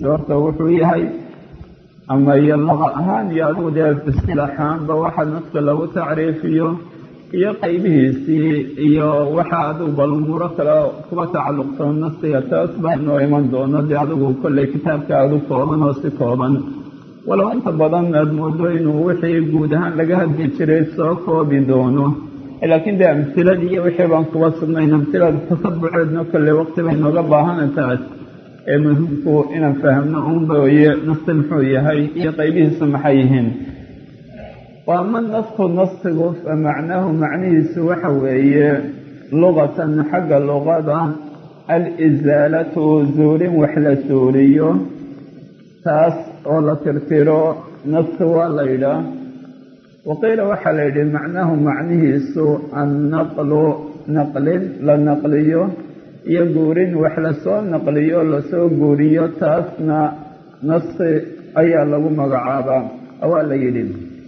horta wuxuu yahay ama iyo laqa ahaan iyo adigu dee isilaaxaanba waxa naska lagu tacriifiyo iyo qaybihiisii iyo waxa adigu bal umuuro kale kuba tacalluqsan nasiga taas baa inoo iman doono dee adigu kolley kitaabka aadu kooban oo si kooban walow inta badan aad moodo inuu wixii guud ahaan laga hadli jiray soo koobi doono laakiin dee amhiladii iyo wixii baan kuba sugnayn amhilada tasabuceedna kolley waqti bay nooga baahana taas ee muhimku inaan fahamno unba weye nasti muxuu yahay iyo qaybihiisu maxay yihiin waa ma nasku naskigu fa macnaahu macnihiisu waxa weeye luqatan xagga luqada alisaalatu zuulin wax la suuliyo taas oo la tirtiro naski waa la yidhaah waqiila waxaa la yidhi macnaahu macnihiisu annaqlu naqlin la naqliyo iyo guurin wax lasoo naqliyo lasoo guuriyo taasna naski ayaa lagu magacaabaa waa la yidhi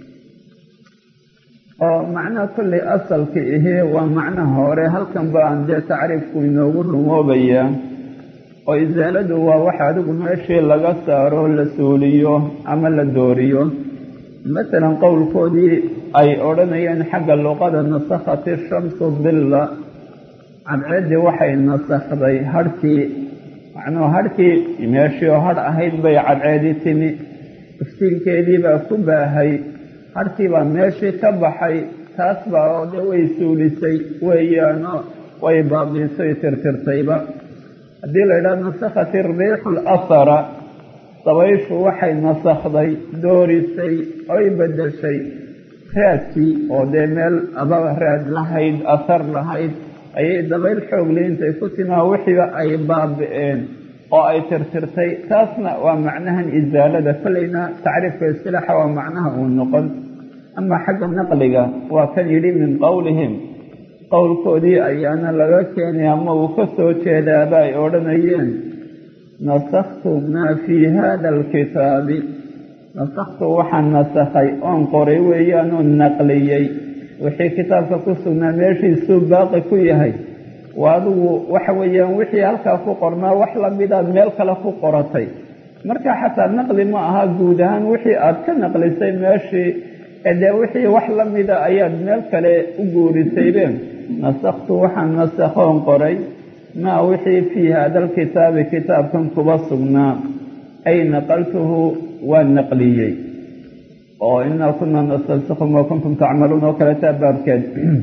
oo macnaha kolley asalka ihii waa macnaha hore halkan baan dee tacriifku inoogu rumoobayaa oo isaaladu waa waxa adigu meeshii laga saaro la suuliyo ama la dooriyo masalan qowlkoodii ay odhanayeen xagga luqada nasakhati shamsu dilla cadceeddii waxay nasakhday hadhkii macnuhu hadhkii meeshii oo hadh ahayd bay cadceedii timi iftiinkeedii baa ku baahay hadhkii baa meeshii ka baxay taas baa oo dee way suulisay weeyaano way baabiisay tirtirtayba haddii la yidhaha nasakhati riixu lasara dabayshu waxay nasakhday doorisay oy bedeshay raadkii oo dee meel ababa raad lahayd asar lahayd ayay dabayl xoogliintay ku timaa wixiiba ay baabi'een oo ay tirtirtay taasna waa macnahan isaalada kolleyna tacriifka istilaaxa waa macnaha uu noqon ama xagga naqliga waa kan yidhi min qowlihim qowlkoodii ayaana laga keenay ama uu ka soo jeedaaba ay odhanayeen nasakhtu maa fii hada alkitaabi nasakhtu waxaan nasakhay oon qoray weeyaanoo naqliyey wixii kitaabka ku sugnaa meeshiisuu baaqi ku yahay waa adigu waxa weeyaan wixii halkaa ku qornaa wax lamidaad meel kale ku qoratay marka xataa naqli ma aha guud ahaan wixii aad ka naqlisay meeshii dee wixii wax lamida ayaad meel kale u guurisaybe nasakhtu waxaan nasakhoon qoray maa wixii fii hada alkitaabi kitaabkan kuba sugnaa ay naqaltuhu waa naqliyey oo inaa kunaa nastansikhu maa kuntum tacmaluun oo kaletaa baabkeed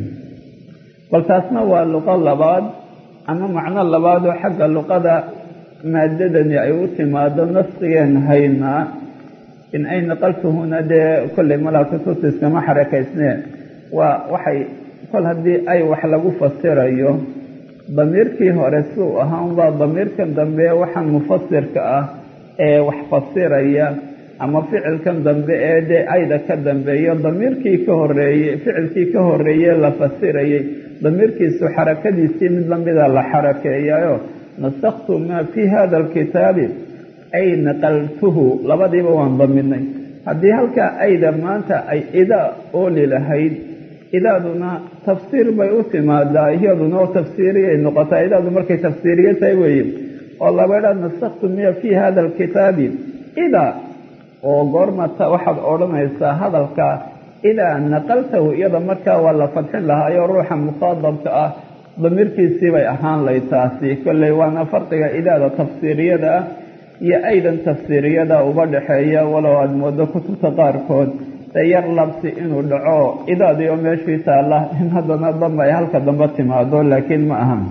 bal taasna waa luqo labaad ama macno labaad oo xagga luqada maadadani ay u timaado naskigeen haynaa in ay naqaltuhuna dee kolley malaa kutuutiskama xarakaysnee waa waxay kol haddii ay wax lagu fasirayo damiirkii hore suu ahaa unbaa damiirkan dambe waxaan mufasirka ah ee wax fasiraya ama ficilkan dambe ee dee ayda ka dambeeyo damiirkii ka horeeyey ficilkii ka horeeye la fasirayay damiirkiisu xarakadiisii mid lamida la xarakeeyayo nasakhtu maa fii hada alkitaabi ay naqaltuhu labadiiba waan daminay haddii halkaa ayda maanta ay idaa ooli lahayd idaaduna tafsiir bay u timaadaa iyaduna oo tafsiiriyay noqotaa idaadu markay tafsiiriye tahay weeye oo labaydhaa nasakhtu miya fii hada alkitaabi idaa oo goormata waxaad odhanaysaa hadalka idaa naqaltahu iyada markaa waa la fadxin lahaayo ruuxa mukhaadabka ah damiirkiisii bay ahaan lay taasi kolley waana farqiga idaada tafsiiriyada ah iyo aydan tafsiiriyada uba dhexeeya walow aada moodo kutubta qaarkood dee yar labsi inuu dhaco idaadii oo meeshii taalla in haddana damba ay halka dambe timaado laakiin ma ahan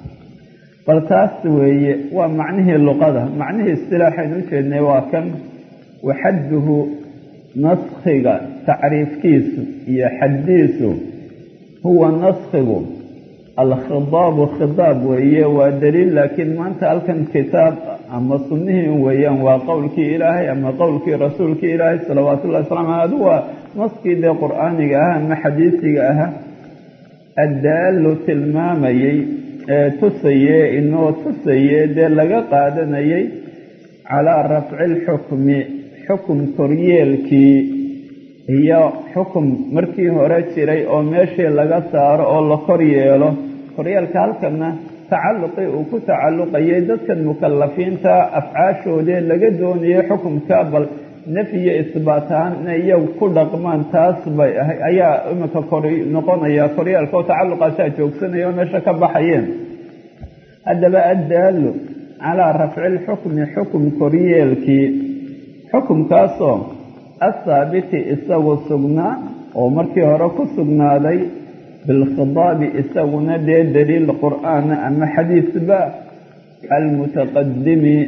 bal taas weeye waa macnihii luqada macnihii istilaaxaynu u jeednay waa kan waxadduhu naskhiga tacriifkiisu iyo xaddiisu huwa naskhigu alkhidaabu khidaab weeye waa daliil laakiin maanta halkan kitaab ama sunnihii weeyaan waa qowlkii ilaahay ama qowlkii rasuulkii ilaahay salawaatu ullahi waslaam adu waa naskii dee qur-aaniga ah ama xadiisiga ahaa addaallu tilmaamayey ee tusaye inoo tusaye dee laga qaadanayay calaa rafci lxukmi xukum koryeelkii iyo xukum markii hore jiray oo meeshii laga saaro oo la kor yeelo koryeelka halkana tacalluqii uu ku tacalluqayay dadkan mukalafiinta afcaashoodee laga doonayay xukumka bal nafyiyo isbaatahaan inay iyagu ku dhaqmaan taas bay ahay ayaa iminka kor noqonaya koryaalka oo tacalluqaasaa joogsanaya oo meesha ka baxayeen haddaba addaallu calaa rafci lxukmi xukum koryeelkii xukumkaasoo athaabiti isagu sugnaa oo markii hore ku sugnaaday bilkhidaabi isaguna dee daliil qur'aana ama xadiisba almutaqadimi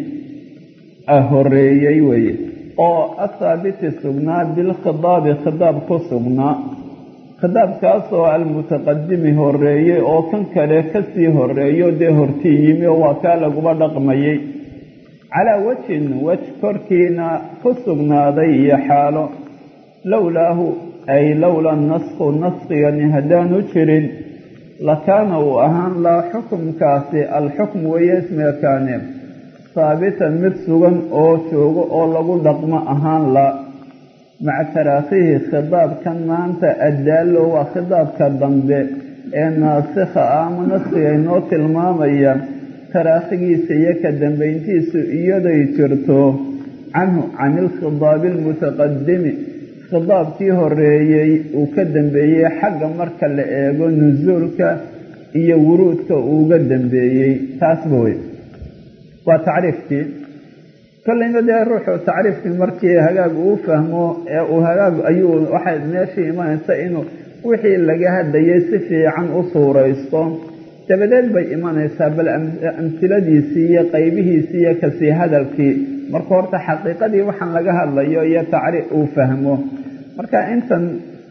horeeyey weeye oo athaabiti sugnaa bilkhidaabi khidaab ku sugnaa khidaabkaasoo almutaqadimi horeeyey oo kan kale kasii horeeyo dee hortii yimi oo waa kaa laguba dhaqmayey calaa wajhin wej korkiina ku sugnaaday iyo xaalo lowlaahu ay lowla nasku naskigani haddaanu jirin lakaana uu ahaan laa xukumkaasi alxukm weeye ismiga kaane haabitan mid sugan oo joogo oo lagu dhaqmo ahaan la maca taraakhihi khidaabkan maanta addaallo waa khidaabka dambe ee naasikha ah ama naskiga inoo tilmaamaya taraakhigiisa iyo ka dambayntiisu iyaday jirto canhu can ilkhidaabi almutaqadimi khidaabkii horeeyey uu ka dambeeyey xagga marka la eego nusuulka iyo wuruudka uuga dambeeyey taasba wey waa tacriifkii kollayna dee ruuxu tacriifkii markii hagaag uu fahmo ee uu hagaag ayuu waxay meeshii imanaysa inuu wixii laga hadlayay si fiican u suuraysto dabadeed bay imanaysaa bal amsiladiisii iyo qaybihiisii iyo kasii hadalkii marka horta xaqiiqadii waxaan laga hadlayo iyo tacriif uu fahmo marka intan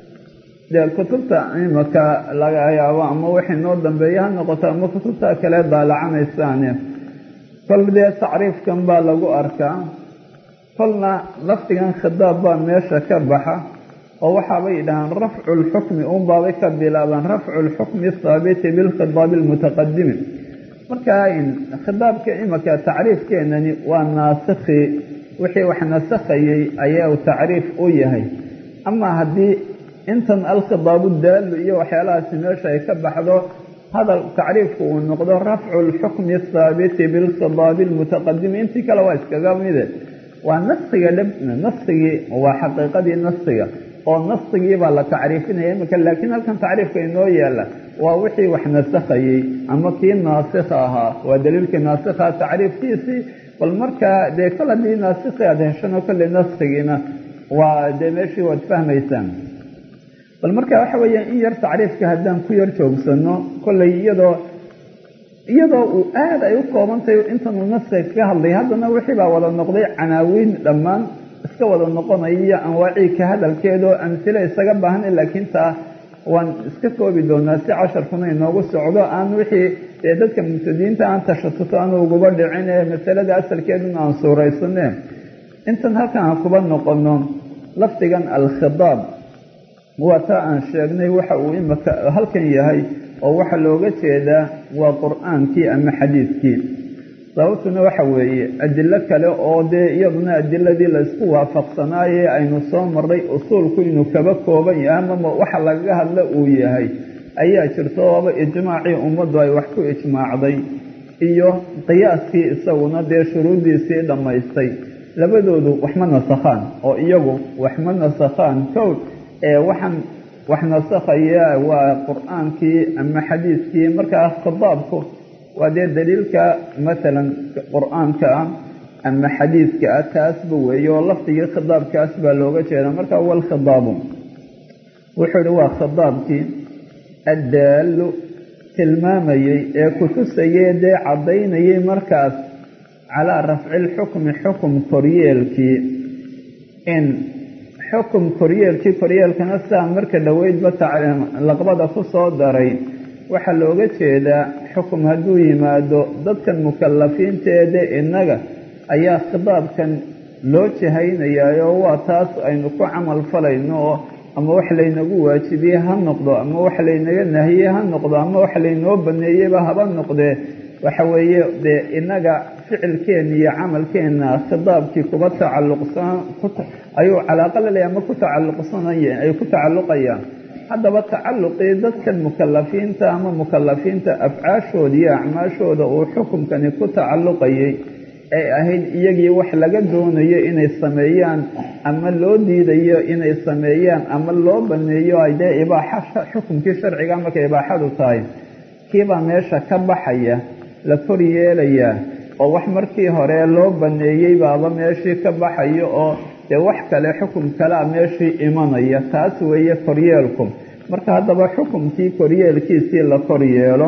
dee kutubta imaka laga yaabo ama wixii noo dambeeya ha noqoto ama kutubta kale daalacanaysaane kol dee tacriifkan baa lagu arkaa kolna lafdigan khidaab baa meesha ka baxa oo waxaabay dhahaan rafcu lxukmi unbaabay ka bilaabaan rafcu lxukmi athaabiti bilkhidaabi almutaqadimi marka khidaabka imaka tacriifkeenani waa naasikhi wixii wax nasakhayey ayaa tacriif u yahay ama haddii intan alkhidaabu daallu iyo waxyaalahaasi meesha ay ka baxdo hadal tacriifku uu noqdo rafcu lxukmi athaabiti bilkhidaabi almutaqadimi intii kale waa iskaga mide waa naskiga dhab naskigii waa xaqiiqadii naskiga oo naskigii baa la tacriifinaya imika laakiin halkan tacriifka inoo yaala waa wixii wax nasakhayey ama kii naasikha ahaa waa daliilkii naasikha tacriifkiisii bal markaa dee kol haddii naasikhi aad heshano kolley naskigiina waa dee meeshii waad fahmaysaan bal marka waxa weeya in yar tacriifka haddaan ku yar joogsano kolley iyadoo iyadoo uu aada ay u koobantahay intanuu naskiga kaga hadlay haddana wixii baa wada noqday canaawiin dhammaan iska wada noqonaya iyo anwaacii ka hadalkeedoo amsile isaga baahan laakiin taa waan iska koobi doonaa si casharkuna inoogu socdo aan wixii dee dadka mubtadiinta aan tashatuto aan uguba dhicin ee masalada asalkeeduna aan suuraysane intan halkan aan kuba noqono lafdigan alkhidaab waa taa aan sheegnay waxa uu imaka halkan yahay oo waxaa looga jeedaa waa qur-aankii ama xadiidkii sababtuna waxa weeye adilo kale oo dee iyaduna adiladii laysku waafaqsanaaye aynu soo marray usuulku inuu kaba kooban yahay amama waxa lagaga hadla uu yahay ayaa jirto ooba ijmaacii ummaddu ay wax ku ijmaacday iyo qiyaaskii isaguna dee shuruuddiisii dhammaystay labadoodu waxma nasakhaan oo iyagu waxma nasakhaan kow ee waxaan wax nasakhaya waa qur-aankii ama xadiiskii markaa khidaabku waa dee daliilka masalan qur-aanka ah ama xadiidka ah taasba weeye oo lafdigii khidaabkaas baa looga jeedaa marka walkhidaabu wuxuu ihi waa khidaabkii addaallu tilmaamayey ee kutusayee dee caddaynayay markaas calaa rafci lxukmi xukum koryeelkii in xukum koryeelkii koryeelkana saa marka dhoweydba laqbada ku soo daray waxaa looga jeedaa xukum hadduu yimaado dadkan mukalafiinteede innaga ayaa khidaabkan loo jahaynayaayoo waa taas aynu ku camal falayno oo ama wax laynagu waajibiyey ha noqdo ama wax laynaga nahiyey ha noqdo ama wax laynoo baneeyeyba haba noqdee waxa weeye dee innaga ficilkeenna iyo camalkeenna khidaabkii kuba tacalluqsan ayuu calaaqa laleeya ama ku tacalluqsanay ay ku tacalluqayaan haddaba tacalluqii dadkan mukalafiinta ama mukalafiinta afcaashooda iyo acmaashooda uu xukumkani ku tacalluqayay ay ahayd iyagii wax laga doonayo inay sameeyaan ama loo diidayo inay sameeyaan ama loo baneeyo ay dee ibaaxa xukumkii sharciga markay ibaaxadu tahay kiibaa meesha ka baxaya la kor yeelayaa oo wax markii hore loo baneeyey baaba meeshii ka baxayo oo dee wax kale xukum kalea meeshii imanaya taas weeye koryeelku marka haddaba xukumkii koryeelkiisii la kor yeelo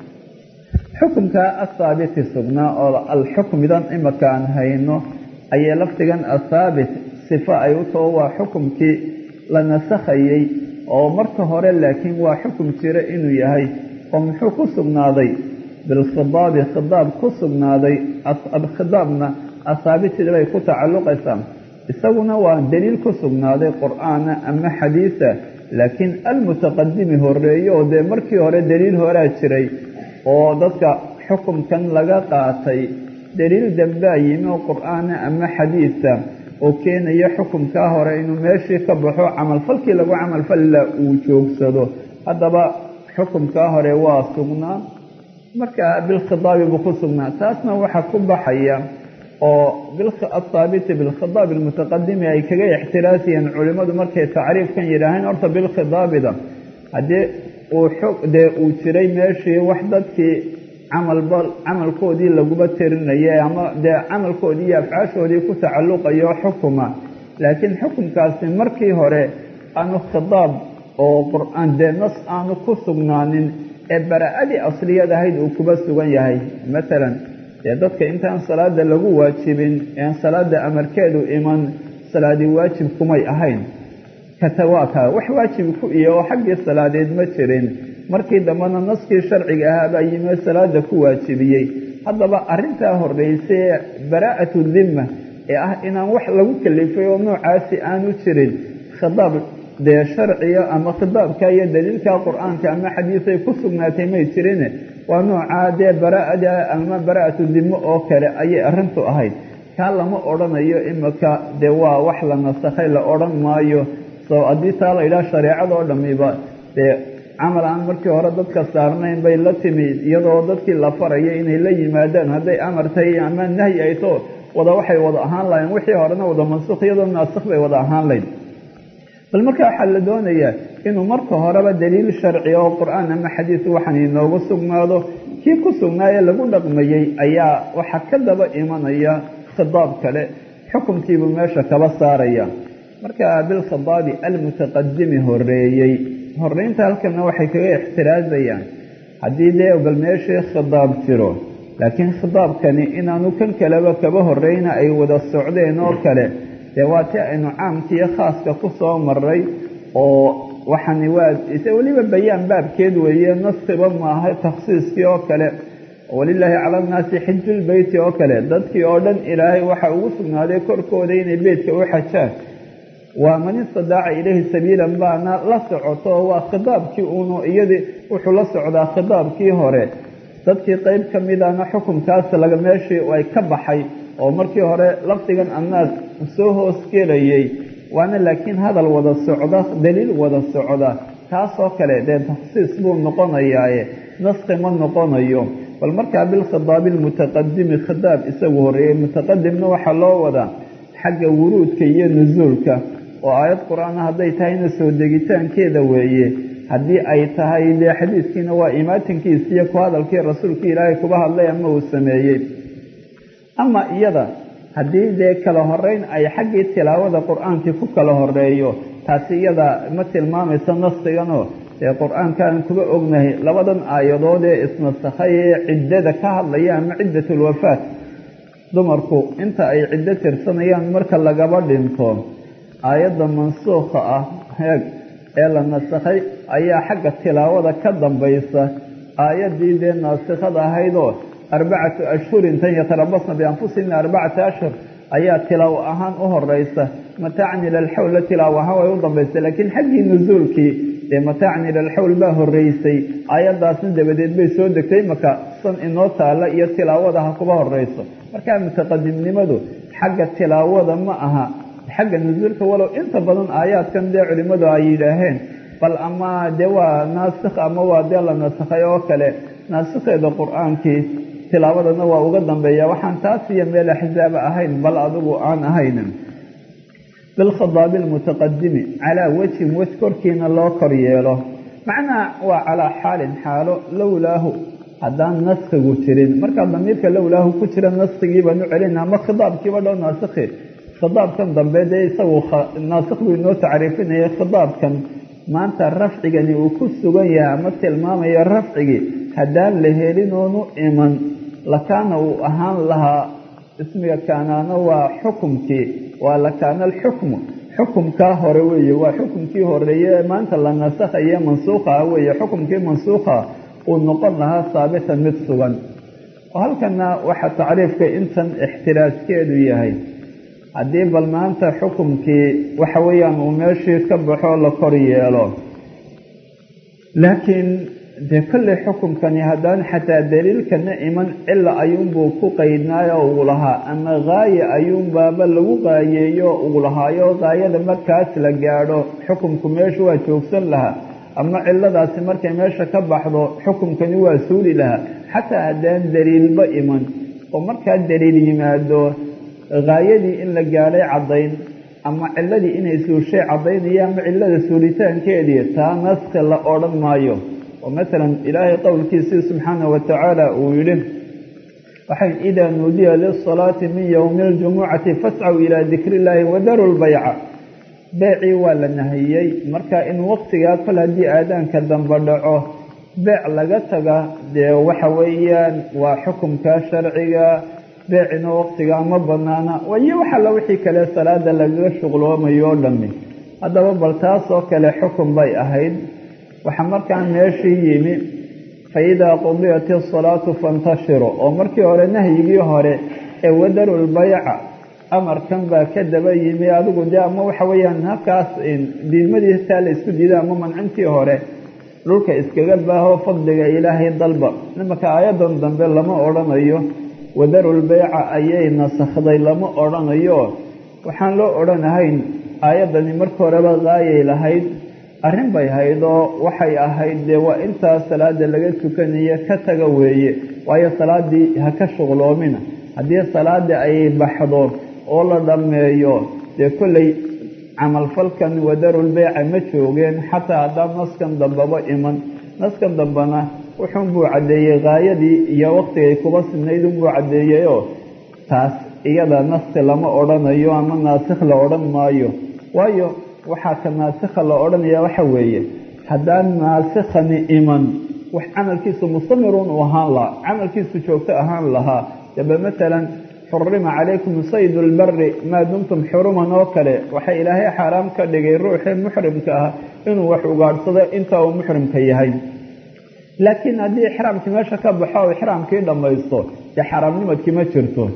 xukumka athaabiti sugnaa oo alxukmidan imaka aan hayno ayay lafdigan athaabit sifo ay u taho waa xukumkii la nasakhayey oo marka hore laakiin waa xukum jira inuu yahay oo muxuu ku sugnaaday bilkhidaabi khidaab ku sugnaaday alkhidaabna athaabitida bay ku tacalluqaysaa isaguna waa daliil ku sugnaaday qur-aana ama xadiisa laakiin almutaqadimi horeeye oo dee markii hore daliil horaa jiray oo dadka xukumkan laga qaatay daliil dambaa yimi oo qur-aana ama xadiisa oo keenaya xukumkaa hore inuu meeshii ka baxo camalfalkii lagu camalfalla uu joogsado haddaba xukumkaa hore waa sugnaa marka bilkhidaabi buu ku sugnaa taasna waxaa ku baxaya oo athaabiti bilkhidaab almutaqadimi ay kaga ixtiraasiyeen culimmadu markay tacriifkan yidhaaheen horta bilkhidaabida haddii uu dee uu jiray meeshii wax dadkii camalba camalkoodii laguba tirinayay ama dee camalkoodii iyo afcaashoodii ku tacalluqayo xukuma laakiin xukumkaasi markii hore aanu khidaab oo qur-aan dee nas aanu ku sugnaanin ee bara-adii asliyad ahayd uu kuba sugan yahay matalan dee dadka intaan salaada lagu waajibin ean salaada amarkeedu iman salaadii waajib kumay ahayn katawaaka wax waajib ku iyo oo xaggii salaadeed ma jirin markii dambena naskii sharciga ahaa baa yimi salaada ku waajibiyey haddaba arrintaa horreysay baraa'atu dimma ee ah inaan wax lagu kalifay oo noocaasi aanu jirin khidaab dee sharciga ama khidaabka iyo daliilka qur-aanka ama xadiisay ku sugnaatay may jirine waa noocaa dee baraa'ada ama baraa'atu dimo oo kale ayay arrintu ahayd kaa lama odhanayo imika dee waa wax la nasakhay la odhan maayo soo haddii taa la yidhaha shareecadoo dhamiba dee camal aan markii hore dadka saarnayn bay la timi iyadoo dadkii la faraya inay la yimaadaan hadday amartay ama nahyi ay to wada waxay wada ahaan lahayn wixii horena wada mansukh iyadoo naasikh bay wada ahaan lahayd bal marka waxaa la doonayaa inuu marka horeba daliil sharci oo qur-aan ama xadiis waxaan inoogu sugnaado kii ku sugnaaye lagu dhaqmayey ayaa waxaa ka daba imanaya khidaab kale xukunkiibuu meesha kaba saaraya marka bilkhidaabi almutaqadimi horeeyey horeynta halkana waxay kaga ixtiraazayaan haddii dee bal meeshii khidaab jiro laakiin khidaabkani inaanu kan kaleba kaba horeyna ay wada socdeen oo kale dee waa ti aynu caamkiiyo khaaska ku soo maray oo waxani waa ise weliba bayaan baabkeed weeye naskiba maaha takhsiiskii oo kale walilaahi cala annaasi xijulbeyti oo kale dadkii oo dhan ilaahay waxa ugu sugnaaday korkooda inay beytka u xajaan waa man istadaaca ilayhi sabiilan baana la socoto waa khidaabkii uunu iyadii wuxuu la socdaa khidaabkii hore dadkii qeyb ka midana xukunkaas laga meeshii ay ka baxay oo markii hore lafdigan annaas soo hoosgelayay waana laakiin hadal wada socda daliil wada socda taasoo kale dee takhsiis buu noqonayaaye naski ma noqonayo bal markaa bilkhidaabi almutaqadimi khidaab isagu horeeyey mutaqadimna waxaa loo wadaa xagga wuruudka iyo nusuulka oo aayad qur-aan hadday tahayna soo degitaankeeda weeye haddii ay tahay dee xadiiskiina waa imaatinkiisi iyo ku hadalkii rasuulkii ilaahay kuba hadlay ama uu sameeyey ama iyada haddii dee kala horeyn ay xaggii tilaawada qur-aankii ku kala horeeyo taasi iyada ma tilmaamayso naskiganoo dee qur-aankaan kuba ognahay labadan aayadood ee isnasakhay ee ciddada ka hadlaya ama ciddatulwafaat dumarku inta ay ciddo tirsanayaan marka lagaba dhinto aayadda mansuukha ah heeg ee la nasakhay ayaa xagga tilaawada ka dambaysa aayaddii dee naasikhada ahaydoo arbacatu ashhurin tan yatarabasna bianfusihina arbacata ashhur ayaa tilaawo ahaan u horeysa mataacan ila alxawl la tilaawo ahaan way u dambaysay laakiin xaggii nusuulkii dee mataacan ila alxawl baa horeysay aayaddaasna dabadeed bay soo degtay maka san inoo taalla iyo tilaawada ha kuba horeyso markaa mutaqadimnimadu xagga tilaawada ma aha xagga nusuulka walow inta badan aayaadkan dee culimmadu ay yidhaaheen bal ama dee waa naasikh ama waa dee la nasakhay oo kale naasikheeda qur-aankii tilaabadana waa uga dambeeya waxaan taas iyo meel axzaaba ahayn bal adigu aan ahayn bilkhidaabi almutaqadimi calaa wejhin wej korkiina loo kor yeelo macnaa waa calaa xaalin xaalo lowlaahu haddaan naskigu jirin markaa damiirka lowlaahu ku jira naskigii baan u celina ama khidaabkiiba dhow naasikhi khidaabkan dambe dee isagu naasikh buu inoo tacriifinaya khidaabkan maanta rafcigani uu ku sugan yahay ama tilmaamayo rafcigii haddaan la helin oonu iman lakaana uu ahaan lahaa ismiga kaanaana waa xukumkii waa lakaana alxukmu xukumkaa hore weeye waa xukumkii horeeye ee maanta la nasakhaye mansuukha weeye xukumkii mansuukha uu noqon lahaa saabitan mid sugan oo halkana waxaa tacriifka intan ixtiraajkeedu yahay haddii bal maanta xukumkii waxa weeyaan uu meeshii ka baxo la kor yeelo laakiin dee kolley xukumkani haddaan xataa daliilkana iman cila ayuunbuu ku qaydnaayo uu lahaa ama gaaye ayuunbaaba lagu qaayeeyo uu lahaayo gaayada markaas la gaadho xukumku meesha waa joogsan lahaa ama ciladaasi markay meesha ka baxdo xukumkani waa suuli lahaa xataa haddaan daliilba iman oo markaa daliil yimaado gaayadii in la gaadhay caddayn ama ciladii inay suushay caddaynaya ama cilada suulitaankeedii taa naski la odhan maayo oo masalan ilaahay qowlkiisii subxaana wa tacaala uu yidhi waxay idaa nuudiya lisalaati min yowmi aljumucati fascaw ilaa dikri illaahi wadaru lbayca beecii waa la nahiyey marka in waqtigaa kol haddii aadaanka dambe dhaco beec laga taga dee waxa weeyaan waa xukumka sharciga beecina waqtigaa ma banaana wayo wax alla wixii kale salaada lagaga shuqloomayo o dhami haddaba bal taasoo kale xukun bay ahayd waxaa markaa meeshii yimi fa idaa qudiyat isalaatu fantashiru oo markii hore nahyigii hore ee wadarulbayca amarkan baa ka daba yimi adigu dee ama waxa weeyaan halkaas diidmadii taa la isku diida ama mancintii hore dhulka iskaga baaho fadliga ilaahay dalba imanka aayadan dambe lama odhanayo wadarulbayca ayay nasakhday lama odhanayo waxaan loo odhanahayn aayaddani marka horeba gaayay lahayd arrin bay hayd oo waxay ahayd dee waa intaa salaada laga tukanayo ka taga weeye waayo salaadii ha ka shuqloomina haddii salaadii ay baxdo oo la dhammeeyo dee kolley camalfalkan wadarulbeyca ma joogeen xataa haddaan naskan dambaba iman naskan dambena wuxuun buu caddeeyey gaayadii iyo waqtigay kuba sinayd unbuu caddeeyeyoo taas iyada naski lama odhanayo ama naasikh la odhan maayo waayo waxaa ka naasikha la odhanaya waxa weeye haddaan naasikhani iman wax camalkiisu mustamiruun uu ahaan lahaa camalkiisu joogto ahaan lahaa daba matalan xurima calaykum saydu lbari maa dumtum xuruman oo kale waxaa ilaahay xaaraam ka dhigay ruuxii muxrimka ah inuu wax ugaadhsado inta uu muxrimka yahay laakiin haddii ixraamkii meesha ka baxo o ixraamkii dhammaysto dee xaaraamnimadkii ma jirto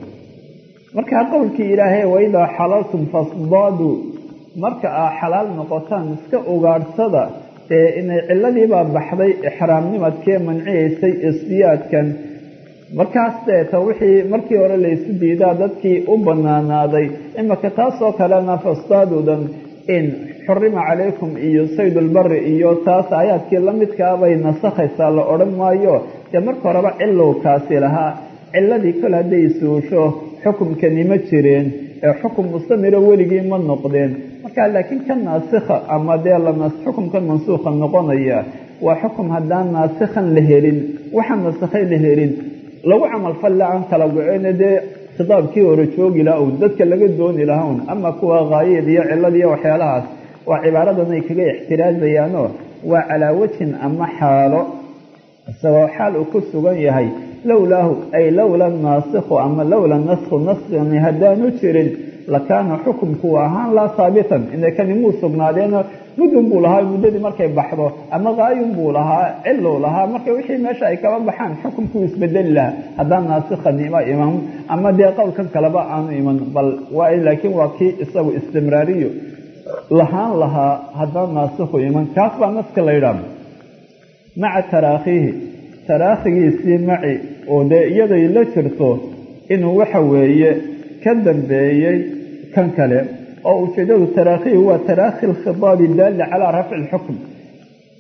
markaa qowlkii ilaahay waidaa xalaltum fasdaadu marka aa xalaal noqotaan iska ugaadhsada ee inay ciladiibaa baxday ixraamnimadkee manciyaysay isdiyaadkan markaas deeta wixii markii hore laysu diidaa dadkii u banaanaaday imaka taasoo kalena fasdaadudan in xurima calaykum iyo saydulbari iyo taas aayaadkii la midkaabay nasakhaysaa la odhan maayo dee marka horeba cilowkaasi lahaa ciladii kol hadday suusho xukumkani ma jireen ee xukum mustamiro weligii ma noqdeen marka laakiin ka naasikha ama dee xukumkan mansuukha noqonaya waa xukum haddaan naasikhan la helin waxaan nasakhay la helin lagu camalfalle aan kala go-eyna dee khitaabkii hore joogi laha un dadka laga dooni laha un ama kuwa haayid iyo cilad iyo waxyaalahaas waa cibaaradan ay kaga ixtiraajayaanoo waa calaa wajhin ama xaalo isagoo xaal uu ku sugan yahay lowlaahu ay lowla naasikhu ama lowla naskhu naskani haddaanu jirin lakaana xukumku ahaan laa haabitan inakani muu sugnaadeeno muddun buu lahaa muddadii markay baxdo ama gaayun buu lahaa cilow lahaa marka wixii meesha ay kaba baxaan xukumkuu isbedeli lahaa haddaan naasikhanima iman ama dee qowlkan kaleba aanu iman bal waa laakiin waa kii isagu istimraariyo lahaan lahaa haddaan naasikhu iman kaas baa naska la yidhaah maca taraakhiihi taraakhigiisii maci oo dee iyaday la jirto inuu waxa weeye ka dambeeyey kan kale oo ujeedadu taraakhihi waa taraakhi lkhidaabi daalli calaa rafci lxukm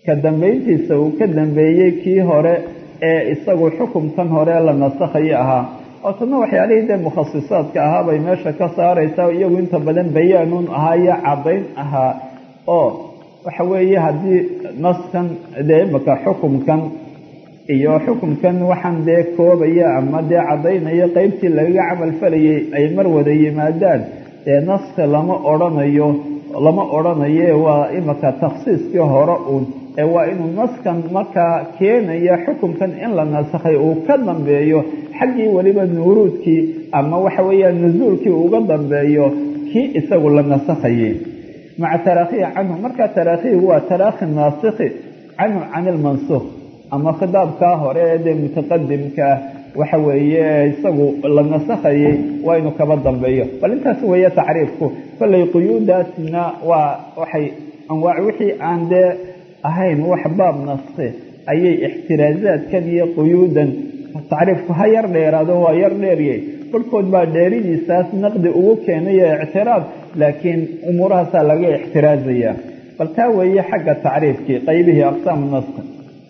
ka dambayntiisa uu ka dambeeyey kii hore ee isagu xukumkan hore la nasakhayo ahaa oo tanna waxyaalihii dee mukhasisaadka ahaa bay meesha ka saaraysaa iyagu inta badan bayaanuun ahaa iyo caddayn ahaa oo waxa weeye haddii naskan dee imaka xukumkan iyo xukumkan waxaan dee koobaya ama dee caddaynaya qeybtii lagaga camal falayay ay mar wada yimaadaan dee naska lama odhanayo lama odhanaye waa imaka takhsiiskii hore uun ee waa inuu naskan markaa keenaya xukumkan in la nasakhay uu ka dambeeyo xaggii weliba nuuruudkii ama waxa weeyaan nusuulkii uga dambeeyo kii isagu la nasakhayay maca taraakhihi canhu markaa taraakhihi waa taraakhi naasikhi canhu can ilmansuuq ama khitaabkaa hore ee dee mutaqadimkaa waxa weeye isagu la nasakhayay waa inuu kaba dambeeyo bal intaas weeye tacriifku kollay quyuudaasna waa waxay anwaac wixii aan dee ahayn wax baab naske ayay ixtiraazaadkan iyo quyuudan tacriifku ha yar dheeraado waa yar dheeryay barhkood baa dheeridiisaas naqdi ugu keenayo ictiraad laakiin umuurahaasaa laga ixtiraazaya bal taa weeye xagga tacriifkii qaybihii aqsaamu naski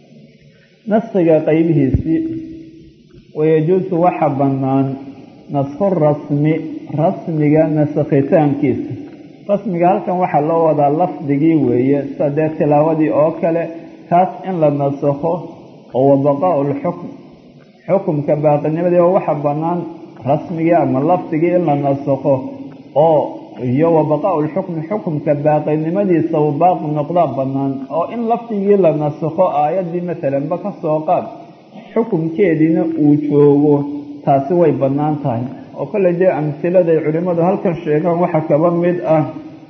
naskiga qaybihiisii wayajuusu waxa bannaan nasku rasmi rasmiga nasakhitaankiisa rasmiga halkan waxaa loo wadaa lafdigii weeye sida dee tilaawadii oo kale kaas in la nasakho oo wabaqaau lxukm xukumka baaqinimadii oo waxa bannaan rasmigii ama lafdigii in la nasakho oo iyo wabaqaau lxukmi xukumka baaqinimadiisa uu baaqi noqdaa bannaan oo in lafdigii la nasakho aayaddii matalanba ka soo qaad xukumkeediina uu joogo taasi way bannaan tahay oo kolley dee amhiladay culimmadu halkan sheegaan waxa kaba mid ah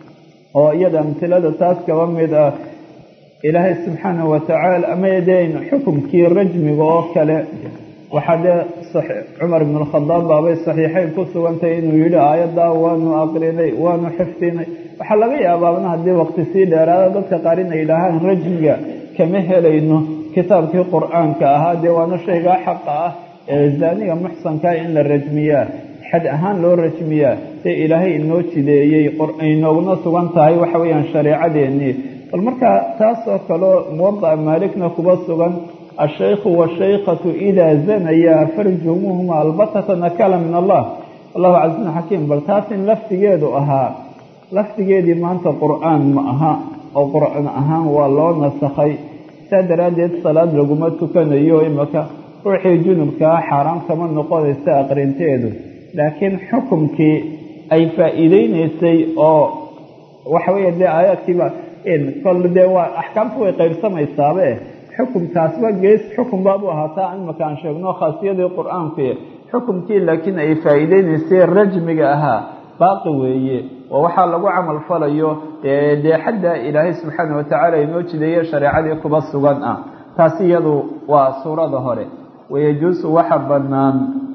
oo iyada amhilada taas kaba mid ah ilaahay subxaanahu watacaala ama dee xukumkii rajmiga oo kale waxaa dee cumar ibn alkhadaab baabay saxiixayn ku sugantay inuu yidhi aayaddaa waanu aqrinay waanu xifdinay waxaa laga yaabaabna haddii waqti sii dheeraada dadka qaar inay yidhaahaan rajmiga kama helayno kitaabkii qur-aanka ahaa dee waana shaygaa xaqa ah ee zaaniga muxsankaa in la rajmiyaa xad ahaan loo rajmiyaa dee ilaahay inoo jideeyey inooguna sugan tahay waxa weeyaan shareecadeennii bal markaa taasoo kaleo muwadaca maalikna kuba sugan ashaykhu waashaykhatu idaa zanayaa farjumuhuma albatata nakala min allah allahu casiizun xakiim bal taas in lafdigeedu ahaa lafdigeedii maanta qur-aan ma aha oo qur-aan ahaan waa loo nasakhay saa daraaddeed salaad laguma tukanayo imaka ruuxii junubkaa xaaraan kama noqonaysa aqrinteedu laakiin xukumkii ay faa'iideynaysay oo waxa weeye dee aayaadkiiba kol dee waa axkaamtu way qaybsamaysaabe xukumkaasba gees xukun baabu ahaataa imaka aan sheegno khaasiyadii qur-aankii xukumkii laakiin ay faa'iideynaysay rajmiga ahaa baaqi weeye oo waxaa lagu camal falayo dee xadda ilaahay subxaana watacaala inoo jideeye shareecadii kuba sugan ah taasi iyadu waa suurada hore wayajuusu waxa bannaan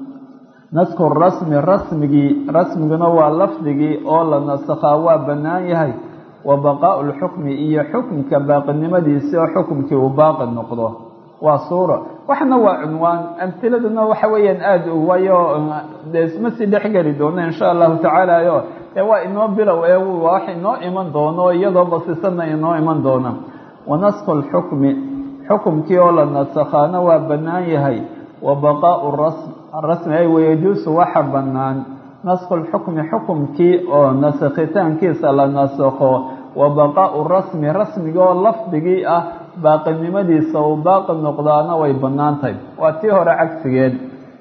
nasku rasmi rasmigii rasmiguna waa lafdigii oo la nasakhaa waa bannaan yahay wa baqaau lxukmi iyo xukumka baaqinimadiisi oo xukumkii uu baaqi noqdo waa suura waxna waa cunwaan amhiladuna waxa weeyaan aada u waayo dee isma sii dhexgeli doono insha allahu tacaala o dee waa inoo bilow ee wax inoo iman doono iyadoo basisanna inoo iman doona wa nasku lxukmi xukumkii oo la nasakhaana waa bannaan yahay wa baqaau rasm rasmi ay wayajuusu waxa bannaan nasku lxukmi xukumkii oo nasakhitaankiisa la nasakho wa baqaau rasmi rasmiga oo lafdigii ah baaqinimadiisa uu baaqi noqdaana way bannaan tahay waa tii hore cagsigeed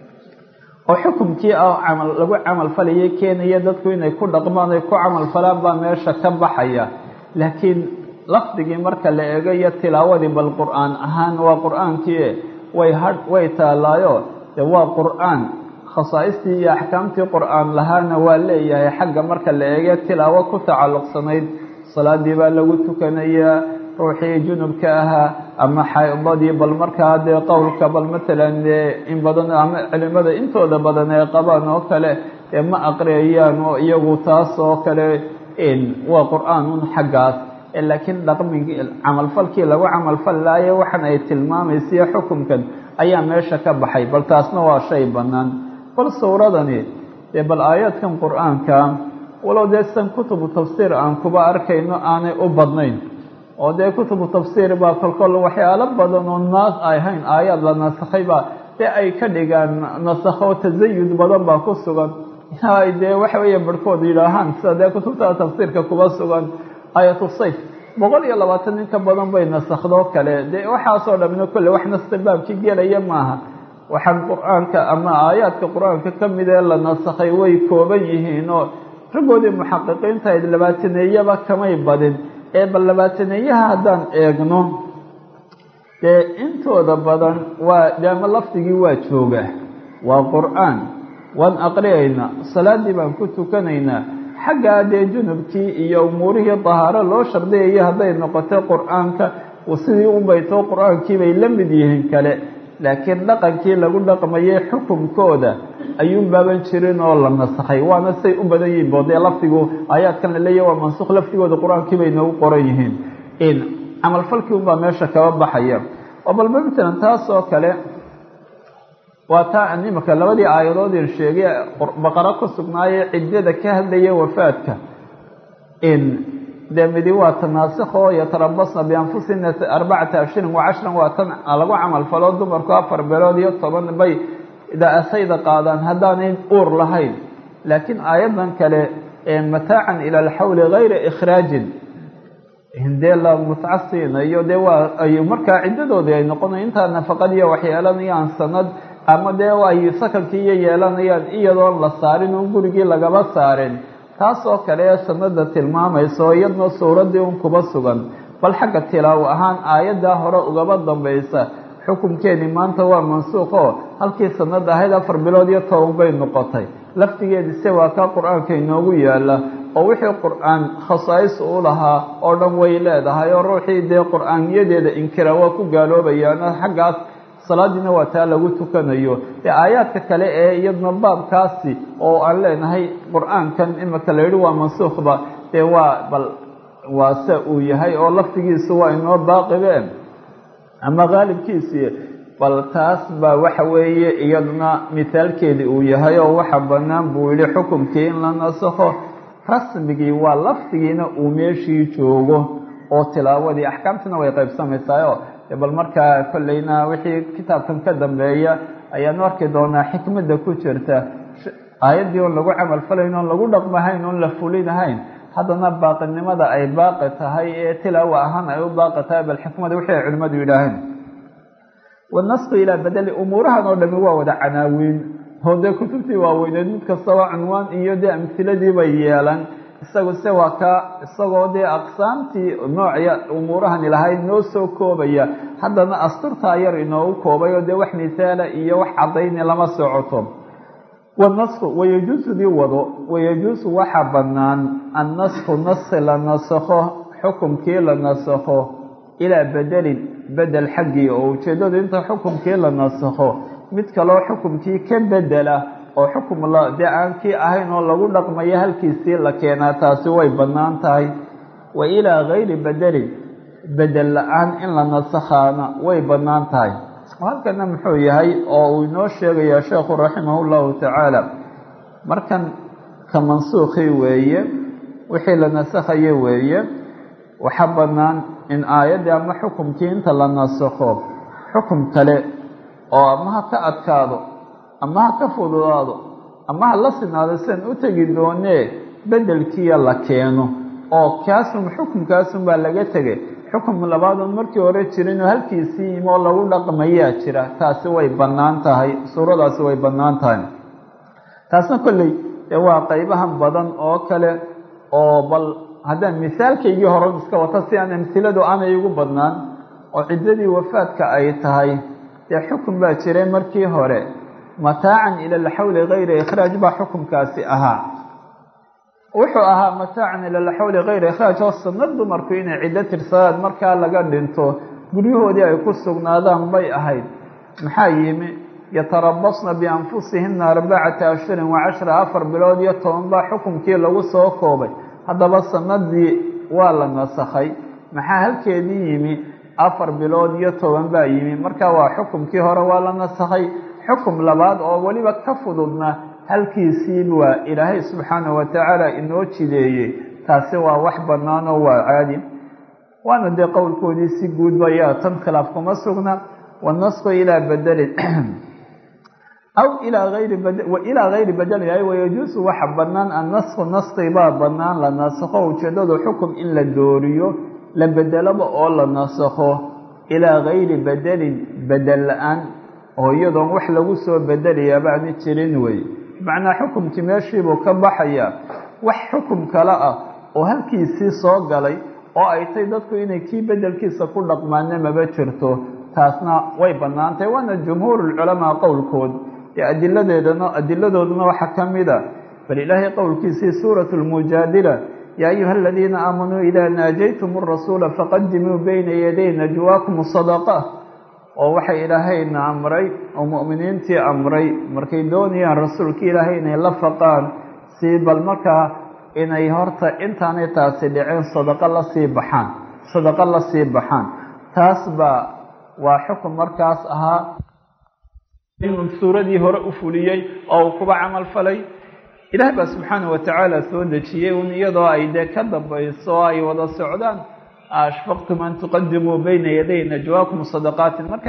oo xukumkii ah lagu camal falayay keenaya dadku inay ku dhaqmaan ay ku camal falaan baa meesha ka baxaya laakiin lafdigii marka la eego iyo tilaawadii bal qur-aan ahaan waa qur-aankii way ha way taalaayo dee waa qur-aan khasaaistii iyo axkaamtii qur-aan lahaana waa leeyahay xagga marka la eege tilaawo ku tacalluqsanayd salaadii baa lagu tukanayaa ruuxii junubka ahaa ama xaydadii bal markaa dee qowlka bal matalan in badan ama culimada intooda badan ee qabaan oo kale dee ma aqriyayaan oo iyagu taas oo kale waa qur-aan un xaggaas laakiin dhaqmigii camalfalkii lagu camalfal laayo waxan ay tilmaamaysiyo xukunkan ayaa meesha ka baxay bal taasna waa shay bannaan bal suuradani dee bal aayaadkan qur-aanka walow dee san kutubu tafsiir aan kuba arkayno aanay u badnayn oo dee kutubu tafsiir baa kolkol waxyaalo badan oo naas ay ahayn aayaad la nasakhay baa dee ay ka dhigaan nasakho tasayud badan baa ku sugan ay dee waxa weeye barhkood yidhaahaan sida dee kutubta tafsiirka kuba sugan aayatu sayf boqol iyo labaatan nin ka badan bay nasakhdoo kale dee waxaasoo dhamina kolle wax nasta baabkii gelaya maaha waxaan qur-aanka ama aayaadka qur-aanka ka mid ee la nasakhay way kooban yihiin oo raggoodii muxaqiqiinta ayd labaataneeyaba kamay badin ee bal labaataneeyaha haddaan eegno dee intooda badan waa deama lafdigii waa jooga waa qur-aan waan aqriyaynaa salaadii baan ku tukanaynaa xaggaa dee junubkii iyo umuurihii dahaaro loo shardiyayo hadday noqoto qur-aanka sidii u baytoo qur-aankii bay la mid yihiin kale laakiin dhaqankii lagu dhaqmayay xukunkooda ayuun baaban jirin oo la nasakhay waana say u badan yihiin boodee lafdigu aayaadkan la leeyahy waa mansukh lafdigooda qur-aankii bay noogu qoran yihiin in camalfalkii unbaa meesha kaba baxaya oo balba matalan taas oo kale waa taa imika labadii aayadoodin sheegay baqaro ku sugnaayee ciddada ka hadlaya wafaadka in dee midi waa tanaasikho yatarabasna bianfusina arbacata ashhurin wa cashran waa tan lagu camal falo dumarku afar beelood iyo toban bay da-asayda qaadaan haddaanay uur lahayn laakiin aayaddan kale mataacan ila alxawli gayra ikhraajin dee la mutca siinayo dee waa ay markaa ciddadoodii ay noqonayo intaa nafaqadiiyo waxyeelanayaan sanad ama dee ay sakankii iyo yeelanayaan iyadoon la saarin oon gurigii lagaba saarin taas oo kale ee sanada tilmaamayso iyadna suuraddii un kuba sugan bal xagga tilaawo ahaan aayaddaa hore ugaba dambaysa xukunkeedii maanta waa mansuuqo halkii sanad ahayd afar bilood iyo toban bay noqotay laftigeedii se waa kaa qur-aanka inoogu yaala oo wixii qur-aan khasaais u lahaa oo dhan way leedahay oo ruuxii dee qur-aaniyadeeda inkira waa ku gaaloobayaano xaggaas salaadiina waa taa lagu tukanayo dee aayaadka kale ee iyadna baabkaasi oo aan leenahay qur-aankan imika la yidhi waa mansuukhba dee waa bal waa se uu yahay oo laftigiisu waa inoo baaqibeen ama qaalibkiisii bal taas baa waxa weeye iyaduna mithaalkeedii uu yahay oo waxa bannaan buu yihi xukumkii in la nasakho rasmigii waa laftigiina uu meeshii joogo oo tilaawadii axkaamtina way qaybsamaysaao bal markaa kolleyna wixii kitaabkan ka dambeeya ayaanu arki doonaa xikmadda ku jirta aayaddii oon lagu camal falayn oon lagu dhaqmahayn oon la fulinahayn haddana baaqinimada ay baaqi tahay ee tilaawa ahaan ay u baaqi tahay bal xikmada wixii ay culimmadu yidhaaheen wanasku ilaa bedeli umuurahan oo dhami waa wada canaawiin oo dee kutubtii waaweyneed mid kastaba cunwaan iyo dee amhiladii bay yeelan isagu se waa ka isagoo dee aqsaamtii noocya umuurahani lahayd noo soo koobaya haddana asturtaa yar inoogu koobay oo dee wax mithaala iyo wax caddayni lama socoto wanasku wayajuusudii wado wayajuusu waxaa bannaan annasku naski la nasakho xukumkii la nasakho ilaa bedelin bedel xaggii oo ujeeddadu inta xukumkii la nasakho mid kaloo xukumkii ka bedela oo xukum la dee aan kii ahayn oo lagu dhaqmayo halkiisii la keenaa taasi way bannaan tahay wa ilaa gayri bedelin bedel la-aan in la nasakhaana way bannaan tahay halkana muxuu yahay oo uu inoo sheegayaa sheekhu raximah llahu tacaala markan ka mansuukhii weeye wixii la nasakhaye weeye waxa bannaan in aayaddii ama xukumkii inta la nasakho xukum kale oo ama ha ka adkaado ama ha ka fududaado ama ha la sinaado sian u tegi doonee bedelkiiya la keeno oo kaasun xukumkaasun baa laga tegay xukum labaadoon markii hore jirinoo halkiisii yimi oo lagu dhaqmayaa jira taasi way bannaan tahay suuradaasi way bannaan tahay taasna kolley dee waa qaybahan badan oo kale oo bal haddaan misaalkaygii horan iska wata si aan amhiladu aanay igu badnaan oo ciddadii wafaadka ay tahay dee xukun baa jiray markii hore mataacan ila alxawli gayra ikhraaj baa xukumkaasi ahaa wuxuu ahaa mataacan ila alxawli gayra ikhraaj oo sanad dumarku inay ciddo tirsadaan markaa laga dhinto guryahoodii ay ku sugnaadaan bay ahayd maxaa yimi yatarabasna bianfusihina arbacata ashhurin wa cashra afar bilood iyo toban baa xukumkii lagu soo koobay haddaba sanadii waa la nasakhay maxaa halkeedii yimi afar bilood iyo toban baa yimi marka waa xukumkii hore waa la nasakhay xukum labaad oo weliba ka fududna halkiisii waa ilaahay subxaanahu watacaala inoo jideeyey taasi waa wax bannaan oo waa caadi waana dee qowlkoodii si guudba yaa tan khilaaf kuma sugna wanasku ilaa bedelin aw ilaa ayri ilaa gayri bedelin ay wayajuusu waxa banaan annasku naski baa banaan la nasakho ujeedadu xukum in la dooriyo la bedelaba oo la nasakho ilaa gayri bedelin bedel la-aan oo iyadoon wax lagu soo bedelayaa baani jirin wey macnaa xukumkii meeshiibuu ka baxaya wax xukum kale ah oo halkiisii soo galay oo ay tay dadku inay kii bedelkiisa ku dhaqmaana maba jirto taasna way bannaantahy waana jumhuurulculamaa qowlkood ee adiladeedana adiladooduna waxaa ka mid a bal ilaahay qowlkiisii suuratu lmujaadila yaa ayuha aladiina aamanuu idaa naajaytum arasuula faqadimuu bayna yaday najwaakum sadaqa oo waxay ilaahayna amray oo mu'miniintii amray markay doonayaan rasuulka ilaahay inay la faqaan si bal markaa inay horta intaanay taasi dhiceen sadaqo la sii baxaan sadaqo la sii baxaan taas baa waa xukun markaas ahaa inuu suuradii hore u fuliyey oo uu kuba camal falay ilaah baa subxaana wa tacaala soo dejiyey un iyadoo ay dee ka dambayso oo ay wada socdaan ashfaqtum an tuqadimuu bayna yaday najwaakum sadaqaatin marka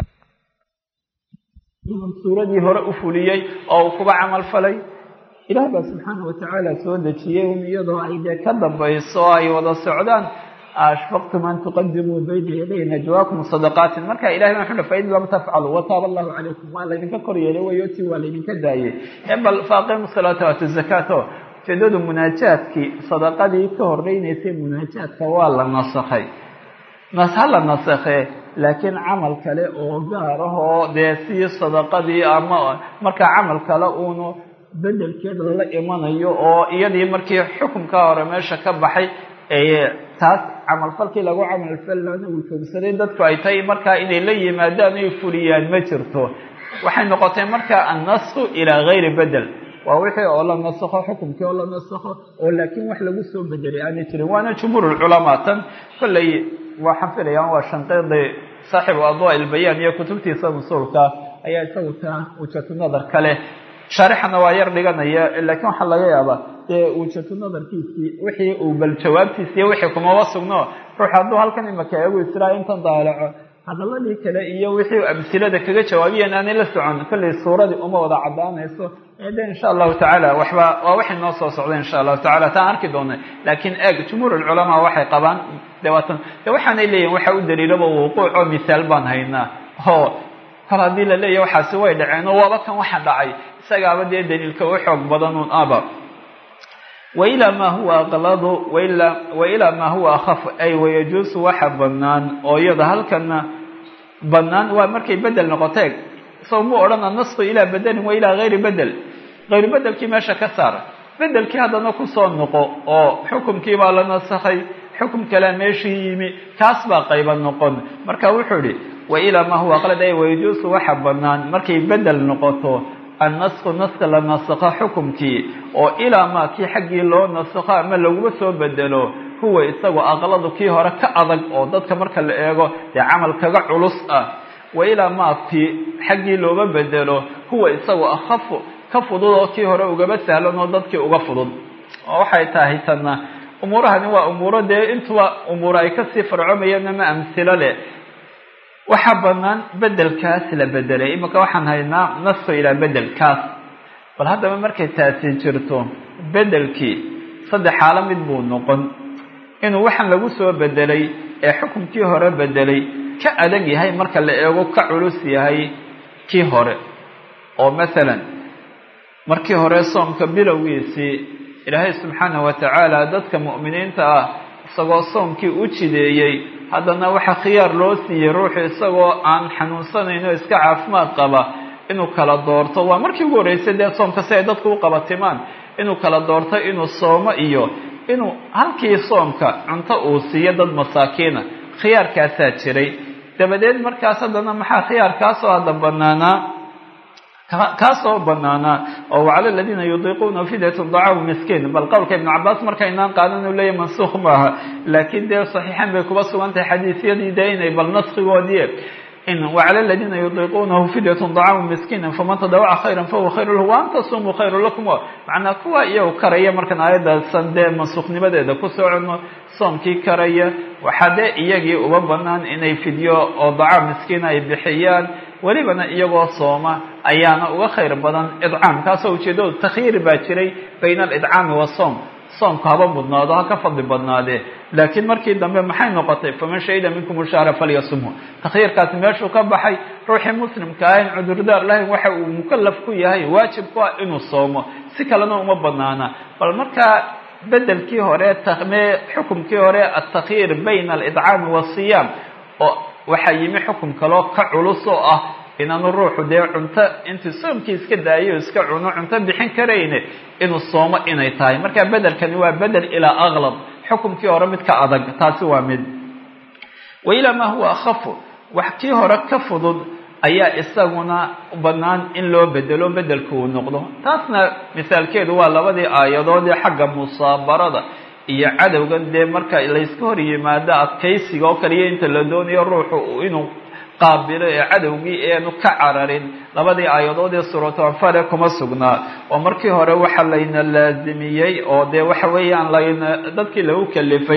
suuradii hore u fuliyey oo uu kuba camal falay ilaah baa subxaana wa tacaala soo dejiyey un iyadoo ay dee ka dambayso oo ay wada socdaan ashfaqtum an tuqadimuu bayna yaday najwaakum sadaqaatin marka ilahay baa wuxuu fain lam tafcalu wataaba allahu calaykum waa laydinka kor yeelay wayo ti waa laydinka daayey ee bal faaqimu salaata waatu zakaato ujeedadu munaajaadkii sadaqadii ka horeynaysay munaajaadka waa la nasakhay nas ha la nasakhee laakiin camal kale oo gaar ah oo dee sii sadaqadii ama markaa camal kale uunu bedelkeeda lala imanayo oo iyadii markii xukunkaa hore meesha ka baxay taas camalfalkii lagu camalfalana uu joogsaday dadku ay tahay markaa inay la yimaadaan ay fuliyaan ma jirto waxay noqotay markaa annasku ilaa gayri bedel waa wixii oo la nasakho xukumkii oo la nasakho oo laakiin wax lagu soo bedelay aanay jirin waana jumhuurulculamaa tan kolley waxaan filayaan waa shanqeedi saaxibu adwa ilbayaan iyo kutubtiisa musuulka ayaa isagu taa wujatu nadar kale shaarixana waa yar dhiganaya laakiin waxaa laga yaabaa dee wujatu nadarkiisii wixii uu bal jawaabtiisi iyo wixii kumaba sugno ruux hadduu halkan imaka eegu israa intan daalaco hadaladii kale iyo wixii amsilada kaga jawaabiyan aanay la socon kolley suuradii uma wada caddaanayso de insha allahu tacaala waxba waa waxay noo soo socda insha allahu tacala taan arki doona laakiin eeg jumhuur ulculamaa waxay qabaan de waatan de waxaanay leeyihin waxa u daliilaba wuquuc oo misaal baan haynaa oo kol haddii la leeyahy waxaasi way dhaceen oo waaba kan waxa dhacay isagaaba dee daliilka u xoog badanuun aba wailaa maa huwa aqladu wailaa maa huwa akhafu ay wayajuusu waxa banaan oo iyada halkana banaan waa markay bedel noqoteeg isago mu odhana nasku ilaa bedelin wa ilaa gayri bedel gayru bedelkii meesha ka saar bedelkii haddana kusoo noqo oo xukumkii baa la nasakhay xukum kalea meeshii yimi kaas baa qayba noqon marka wuxuu idhi wailaa maa huwa aqlad ay wayajuusu waxa banaan markay bedel noqoto annasku naska la nasakho xukumkii oo ilaa maa kii xaggii loo nasakho ama laguma soo bedelo huwa isagu aqladu kii hore ka adag oo dadka marka la eego dee camal kaga culus ah wa ilaa maa kii xaggii looga bedelo huwa isagu akhafu ka fudud oo kii hore ugaba sahlan oo dadkii uga fudud oo waxay tahay tanna umuurahani waa umuuro dee intuba umuur ay kasii farcomayeen ama amsilo leh waxaa banaan bedelkaas la bedelay imika waxaan haynaa nasko ilaa bedelkaas bal haddaba markay taasi jirto bedelkii saddex xaalo mid buu noqon inuu waxaan lagu soo bedelay ee xukunkii hore bedelay ka adag yahay marka la eego ka culus yahay kii hore oo masalan markii hore soomka bilowgiisii ilaahay subxaana wa tacaala dadka mu'miniinta ah isagoo soomkii u jideeyey haddana waxaa khiyaar loo siiyey ruuxu isagoo aan xanuunsanayn oo iska caafimaad qaba inuu kala doorto waa markii ugu horreysay dee soomka si ay dadku u qabatimaan inuu kala doorto inuu soomo iyo inuu halkii soomka cunto uu siiyo dad masaakiina khiyaarkaasaa jiray dabadeed markaas haddana maxaa khiyaarkaasoo hadda banaanaa kaasoo banaanaa oo wacala aladiina yudiiquuna fidyatun dacaamu miskiin bal qowlka ibnu cabaas markaynaan qaadan uu leeyahy mansuukh maaha laakiin dee saxiixan bay kuba sugan tahay xadiisyadii dee inay bal naskigoodii in wacala aladiina yudiiquunahu fidyatun dacaamu miskiina faman tadawaca khayran fahuwa khayru lahu wa an tasumuu khayru lakum macnaa kuwa iyagu karaya markaan aayadaasan dee mansuukhnimadeeda ku soconno soomkii karaya waxaa dee iyagii uba banaan inay fidyo oo dacaam miskiina ay bixiyaan welibana iyagoo sooma ayaana uga khayr badan idcaam kaasoo ujeedadu takhyiir baa jiray bayna alidcaami wasoom soomku haba mudnaado ha ka fadli badnaadee laakiin markii dambe maxay noqotay faman shahida minkum ushaara falyasumhu takhyiirkaasi meeshuu ka baxay ruuxii muslimka ah in cudurdaar lahayn waxa uu mukalaf ku yahay waajib ku ah inuu soomo si kalena uma banaana bal markaa bedelkii hore me xukumkii hore altakhyiir bayna alidcaami waasiyaam oo waxaa yimi xukum kaloo ka culus oo ah inaanu ruuxu dee cunto intuu soomkii iska daayo iska cuno cunto bixin karayne inuu soomo inay tahay marka bedelkani waa bedel ilaa aklab xukumkii hore mid ka adag taasi waa mid wa ilaa maa huwa akhafu wax kii hore ka fudud ayaa isaguna bannaan in loo bedelo bedelku uu noqdo taasna misaalkeedu waa labadii aayadood ee xagga musaabarada iyo cadowgan dee marka layska hor yimaado adkaysiga oo kaliya inta la doonayo ruuxu inuu qaabilo ee cadowgii eanu ka cararin labadii aayadood ee suuratu anfale kuma sugnaa oo markii hore waxa layna laazimiyey oo dee waxa weeyaan layna dadkii lagu kalifay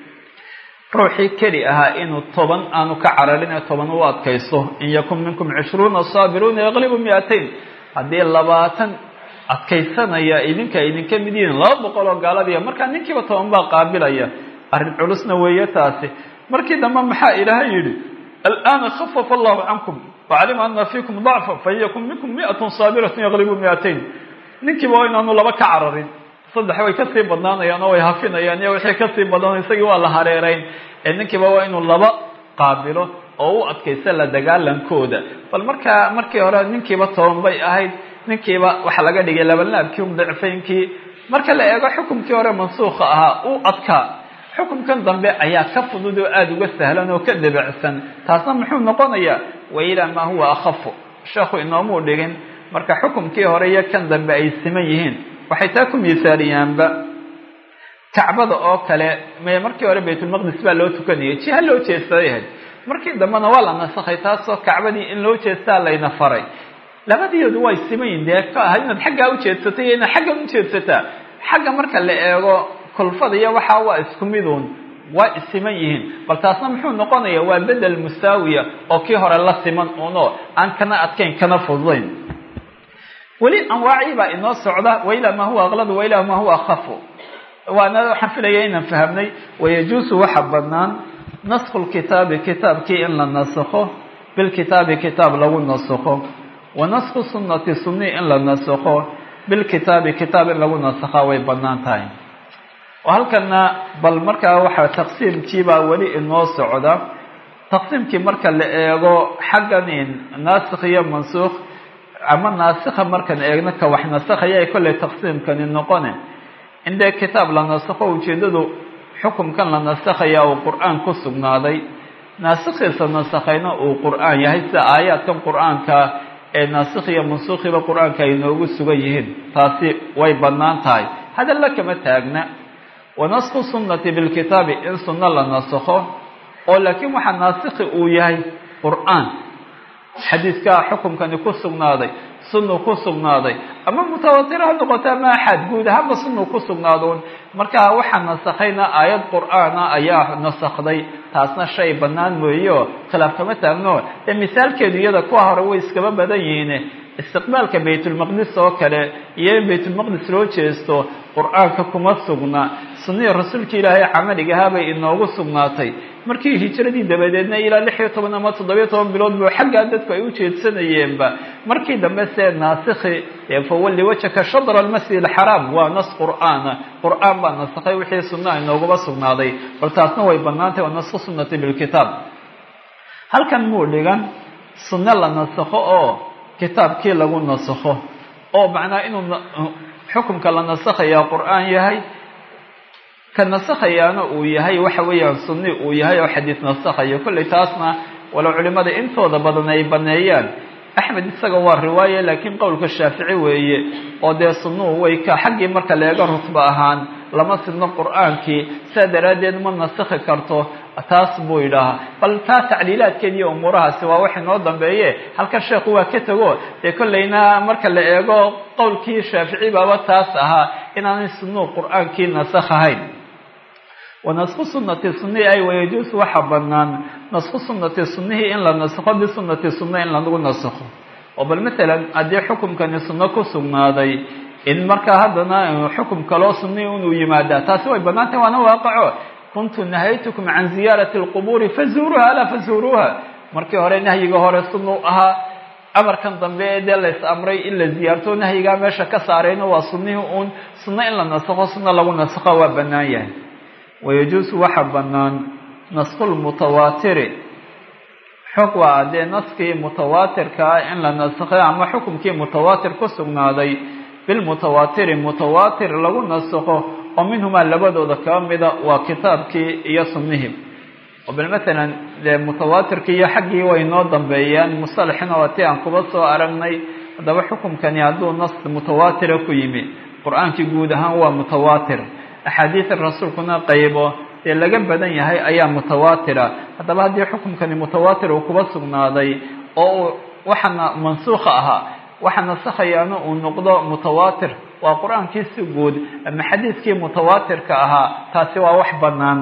ruuxii keli ahaa inuu toban aanu ka cararin ee toban u adkaysto in yakun minkum cishruuna saabiruuna yaqlibu mi-atayn haddii labaatan adkaysanaya idinka idinka mid yihiin laba boqol oo gaaladiiya markaa ninkiiba toban baa qaabilaya arrin culusna weeye taasi markii dambe maxaa ilaahay yidhi alana khafafa allahu cankum wacalima ana fiikum dacfa fain yakun minkum miatun saabiratun yaqlibu mi-atayn ninkiiba waa inaanu laba ka cararin saddex way kasii badnaanayaan oo way hafinayaan iyo wixii kasii badan isagii waa la hareerayn ee ninkiiba waa inuu laba qaabilo oo u adkaysta la dagaalankooda bal markaa markii hore ninkiiba toban bay ahayd ninkiiba waxaa laga dhigay labanlaabkii um dicfaynkii marka la eego xukumkii hore mansuukha ahaa u adkaa xukumkan dambe ayaa ka fudud oo aada uga sahlan oo ka debacsan taasna muxuu noqonayaa wa ilaa maa huwa akhafu sheekhu inoomuu dhigin marka xukumkii hore iyo kan dambe ay siman yihiin waxay taa ku miisaaliyaanba kacbada oo kale me markii hore baytulmaqdis baa loo tukanayay jiha loo jeestaday ahayd markii dambena waa la nasakhay taasoo kacbadii in loo jeestaa layna faray labadiyoodu way siman yihin dee ka aha inaad xaggaa ujeedsatay iyo inaad xaggan ujeedsataa xagga marka la eego kulfada iyo waxaa waa isku miduun waa isiman yihiin bal taasna muxuu noqonayaa waa bedel musaawiya oo kii hore la siman uno aan kana adkayn kana fududayn weli anwaacii baa inoo socda wailaa maa huwa akladu wailaa maa huwa akhafu waana waxaan filaya inaan fahamnay wayajuusu waxa banaan naskhu lkitaabi kitaabkii in la nasakho bilkitaabi kitaab lagu nasakho wa naskhu sunnati sunni in la nasakho bilkitaabi kitaab in lagu nasakhaa way banaan tahay oo halkana bal markaa waxaa taqsiimkiibaa weli inoo socda taqsiimkii marka la eego xaggan naasikh iyo mansuukh ama naasikha markaan eegno ka wax nasakhaya ay kollay taqsiimkani noqone in dee kitaab la nasakho ujeeddadu xukumkan la nasakhaya uu qur-aan ku sugnaaday naasikhiisa nasakhayna uu qur-aan yahay sida aayaadkan qur-aanka ee naasikh iyo mansuukhiba qur-aanka ay noogu sugan yihiin taasi way bannaan tahay hadalla kama taagna wa naskhu sunnati bilkitaabi in sunno la nasakho oo laakiin waxaa naasikhi uu yahay qur-aan xadiiskaa xukumkani ku sugnaaday sunnu ku sugnaaday ama mutawatir ha noqoto ama axad guud ahaanba sunnu ku sugnaadoon markaa waxaa nasakhayna aayad qur-aana ayaa nasakday taasna shay bannaan mooyeoo khilaaf kama taagno dee misaalkeedu iyada kuwa hore way iskaba badan yihiin istiqbaalka baytulmaqdis oo kale iyo in baytulmaqdis loo jeesto qur-aanka kuma sugna sunnihi rasuulka ilaahay camaligahaa bay inoogu sugnaatay markii hijiradii dabadeedna ilaa lix iyo toban ama toddobiyo toban bilood buu xaggaa dadku ay u jeedsanayeenba markii dambe see naasikhi fawalli wajhaka shadra almasjid alxaraam waa nas qur'aana qur-aan baa nasakhay wixii sunnaha inooguma sugnaaday bal taasna way bannaantahy waa naskhu sunnati bilkitaab halkan muu dhigan sunno la nasakho oo kitaabkii lagu nasakho oo macnaa inuu xukumka la nasakhayaa qur-aan yahay ka nasakhayaana uu yahay waxa weeyaan sunni uu yahay oo xadiis nasakhayo kollay taasna walow culimada intooda badan ay baneeyaan axmed isaga waa riwaaye laakiin qowlka shaafici weeye oo dee sunnuhu way ka xaggii marka leega rutba ahaan lama sidno qur-aankii saa daraaddeed ma nasakhi karto taas buu yidhaahaa bal taa tacliilaadkeed iyo umuurahaasi waa wax inoo dambeeye halkan sheekhu waa ka tego dee kollayna marka la eego qowlkii shaafici baaba taas ahaa inaanay sunnuhu qur-aankii nasakh ahayn wanasku sunati sunnihi ay wayajuusu waxa banaan nasku sunati sunnihii in la nasakho bisunati sunna in lagu nasakho oo bal matalan haddii xukumkani sunno ku sugnaaday in markaa haddana xukum kaloo sunnihi inuu yimaadaa taasi way bannaan tahay waana waaqaco kuntu nahaytukum can ziyaarati alqubuuri fazuuruuha alaa fazuuruuha markii hore nahyiga hore sunnuu ahaa amarkan dambe ee dee lays amray in la ziyaarto nahyigaa meesha ka saarayno waa sunnihii uun sunno in la nasakho sunno lagu nasakho waa bannaan yahay wayajuusu waxa bannaan naskulmutawaatiri xog waa dee naskii mutawaatirka ah in la nasakhay ama xukumkii mutawaatir ku sugnaaday bilmutawaatiri mutawaatir lagu nasakho oo minhumaa labadooda kaba mida waa kitaabkii iyo sunnihii oo bal matalan dee mutawaatirkii iyo xaggii way noo dambeeyaan musalaxina waa tii aan kuba soo aragnay haddaba xukumkani hadduu nas mutawaatira ku yimi qur-aankii guud ahaan waa mutawaatir axaadiida rasuulkuna qaybo dee laga badan yahay ayaa mutawaatira haddaba haddii xukumkani mutawaatir uu kuba sugnaaday oo uu waxana mansuukha ahaa waxa nasakhayaana uu noqdo mutawaatir waa qur-aankii si guud ama xadiidkii mutawaatirka ahaa taasi waa wax bannaan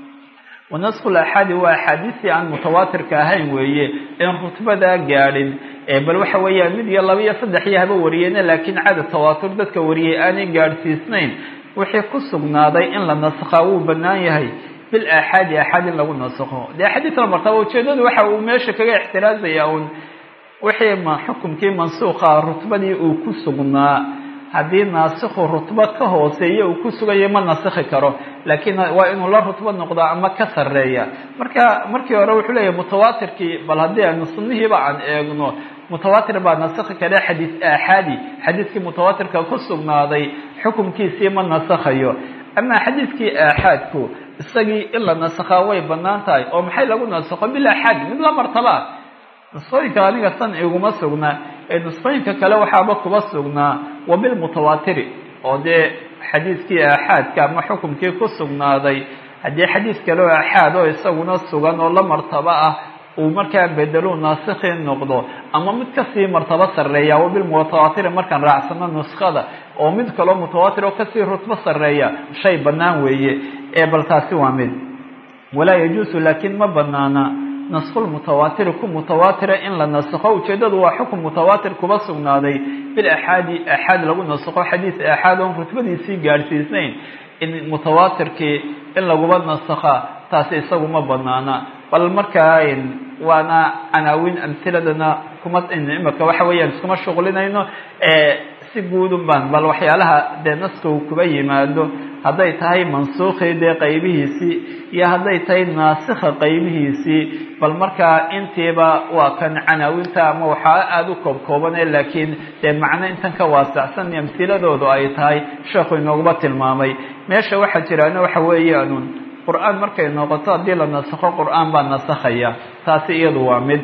wanasku laxaadi waa axaadiistii aan mutawaatirka ahayn weeye in rutbadaa gaadhin bal waxa weeyaan mid iyo laba iyo saddex iyo haba wariyeena laakiin cadad tawaatur dadka wariyey aanay gaadhsiisnayn wixii ku sugnaaday in la nasakhaa wuu bannaan yahay bil aaxaadi aaxaad in lagu nasakho dee axaadiis la martaba ujeedadu waxa uu meesha kaga ixtiraazaya uun wixii ma xukumkii mansuukha rutbadii uu ku sugnaa haddii naasikhu rutbo ka hooseeya uu ku sugayo ma nasikhi karo laakiin waa inuu la rutbo noqdo ama ka sarreeya marka markii hore wuxuu leeyahay mutawaatirkii bal haddii aynu sunnihiiba aan eegno mutawaatir baa nasikhi kare xadiis aaxaadi xadiiskii mutawaatirka ku sugnaaday xukumkiisii ma nasakhayo amaa xadiiskii aaxaadku isagii in la nasakhaa way bannaan tahay oo maxay lagu nasakho bil aaxaad mid la martabaa nusqooyinka aniga san iguma sugnaa ee nusqooyinka kale waxaaba kuba sugnaa wa bilmutawaatiri oo dee xadiiskii aaxaadka ama xukumkii ku sugnaaday haddii xadiis kale oo aaxaad oo isaguna sugan oo la martabo ah uu markaa bedelu naasikhi noqdo ama mid kasii martabo sarreeya wa bilmutawaatiri markaan raacsano nuskada oo mid kaloo mutawaatir oo kasii rutbo sarreeya shay bannaan weeye ee bal taasi waa mid walaa yajuusu laakiin ma banaana naskulmutawaatiri ku mutawaatira in la nasakho ujeeddadu waa xukun mutawaatir kuba sugnaaday bil axaadi aaxaad lagu nasakho xadiis aaxaad oon rutbadiisii gaadhsiisnayn in mutawaatirkii in laguba nasakha taasi isagu ma banaana bal markaa waana canaawin amhiladana kuma imika waxa weeyaan iskuma shuqlinayno si guudun baan bal waxyaalaha dee naska uu kuba yimaado hadday tahay mansuukhii dee qaybihiisii iyo hadday tahay naasikha qaybihiisii bal markaa intiiba waa kan canaawinta ama waxaa aada u koobkoobane laakiin dee macno intan ka waasacsan amhiladoodu ay tahay sheekhu inoogaba tilmaamay meesha waxaa jiraana waxa weeyaanun qur-aan markay noqoto haddii la nasakho qur-aan baa nasakhaya taasi iyadu waa mid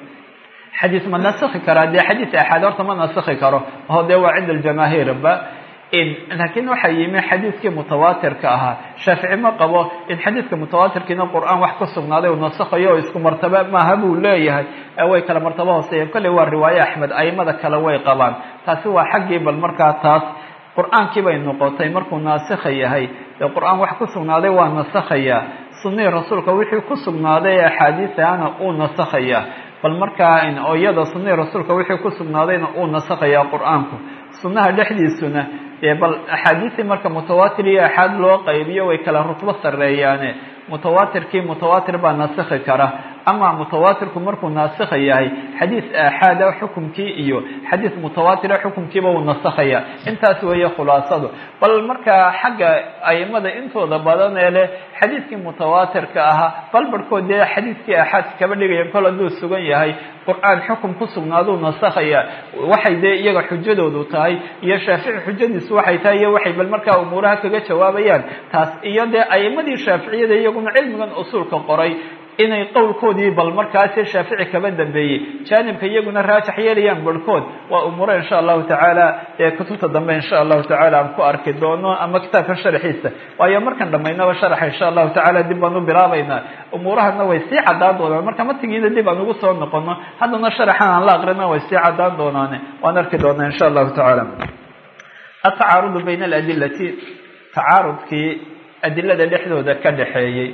xadiis ma nasakhi karaa dee xadiis axaad horta ma nasakhi karo oo dee waa cinda aljamaahiirba laakiin waxaa yimi xadiiskii mutawaatirka ahaa shaafici ma qabo in xadiiska mutawaatirkiina qur-aan wax ka sugnaaday uu nasakhayo oo isku martaba maaha buu leeyahay way kala martabo hooseeyeen kolley waa riwaaye axmed aimada kale way qabaan taasi waa xaggii bal markaa taas qur-aankii bay noqotay markuu naasikha yahay dee qur-aan wax ku sugnaaday waa nasakhayaa sunnihii rasuulka wixii ku sugnaaday ee axaadiisahana uu nasakhayaa bal markaa oo iyada sunnihii rasuulka wixii ku sugnaadayna uu nasakhayaa qur-aanku sunnaha dhexdiisuna dee bal axaadiistii marka mutawaatir iyo axaad loo qaybiyo way kala rutbo sarreeyaane mutawaatirkii mutawaatir baa nasikhi kara ama mutawaatirku markuu naasikha yahay xadiis aaxaada xukumkii iyo xadiis mutawaatira xukumkiiba uu nasakhaya intaas weeye khulaasadu bal markaa xagga aimada intooda badan ee leh xadiiskii mutawaatirka ahaa bal barhkood dee xadiiskii aaxaadka kaba dhigayan kol hadduu sugan yahay qur-aan xukum ku sugnaaduu nasakhaya waxay dee iyaga xujadoodu tahay iyo shaafici xujadiisu waxay tahay iyo waxay bal markaa umuuraha kaga jawaabayaan taas iyo dee aimadii shaaficiyada iyaguna cilmigan usuulka qoray inay qowlkoodii bal markaasi shaafici kaba dambeeyey jaanibka iyaguna raajax yeelayaan barhkood waa umuuro insha allahu tacaala ee kutubta dambe insha allahu tacaala aan ku arki doono ama kitaabka sharxiisa waayo markan dhammaynaba sharaxa insha allahu tacaala dib baan u bilaabaynaa umuurahana way sii caddaan doonaan marka matigiina dib aan ugu soo noqono haddana sharaxan aan la aqrina way sii caddaan doonaane waan arki doonaa insha allahu tacaala atacaarudu bayna aladilati tacaarudkii adilada dhexdooda ka dhexeeyey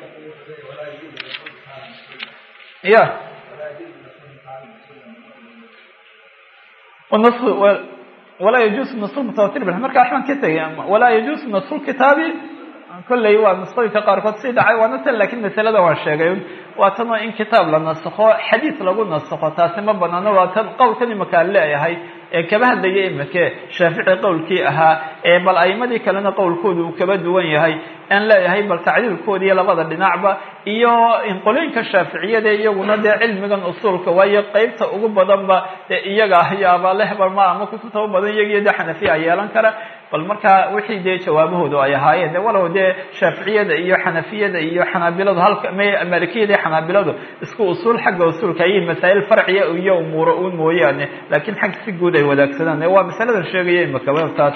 ya walaa yajuusu nasru mutawatir bil marka waxbaan ka tegay walaa yajuusu nasru kitaabi kolley waa nusqooyinka qaarkood sii dhacay waana tan lakin masalada waan sheegay waa tan oo in kitaab la nasakho xadiis lagu nasakho taasi ma banaano waa tan qowlkan imaka aan leeyahay ee kaba hadlaya imake shaafici qowlkii ahaa ee bal aimadii kalena qowlkooda uu kaba duwan yahay aan leeyahay bal tacdiilkooda iyo labada dhinacba iyo inqolooyinka shaaficiyada iyaguna dee cilmigan usuulka waayo qeybta ugu badanba dee iyaga ayaaba lehbar ma ama kutubta u badan iyagiyo dee xanafiya yeelan kara bal marka wixii dee jawaabahoodu ay ahaayeen de walow dee shaaficiyada iyo xanafiyada iyo xanaabiladu halka malikiyada iyo xanaabiladu isku usuul xagga usuulka ayay masaa'il farciya iyo umuuro uun mooyaane laakiin xag si guud ay wadaagsadaan waa masaladan sheegaya imakaba taas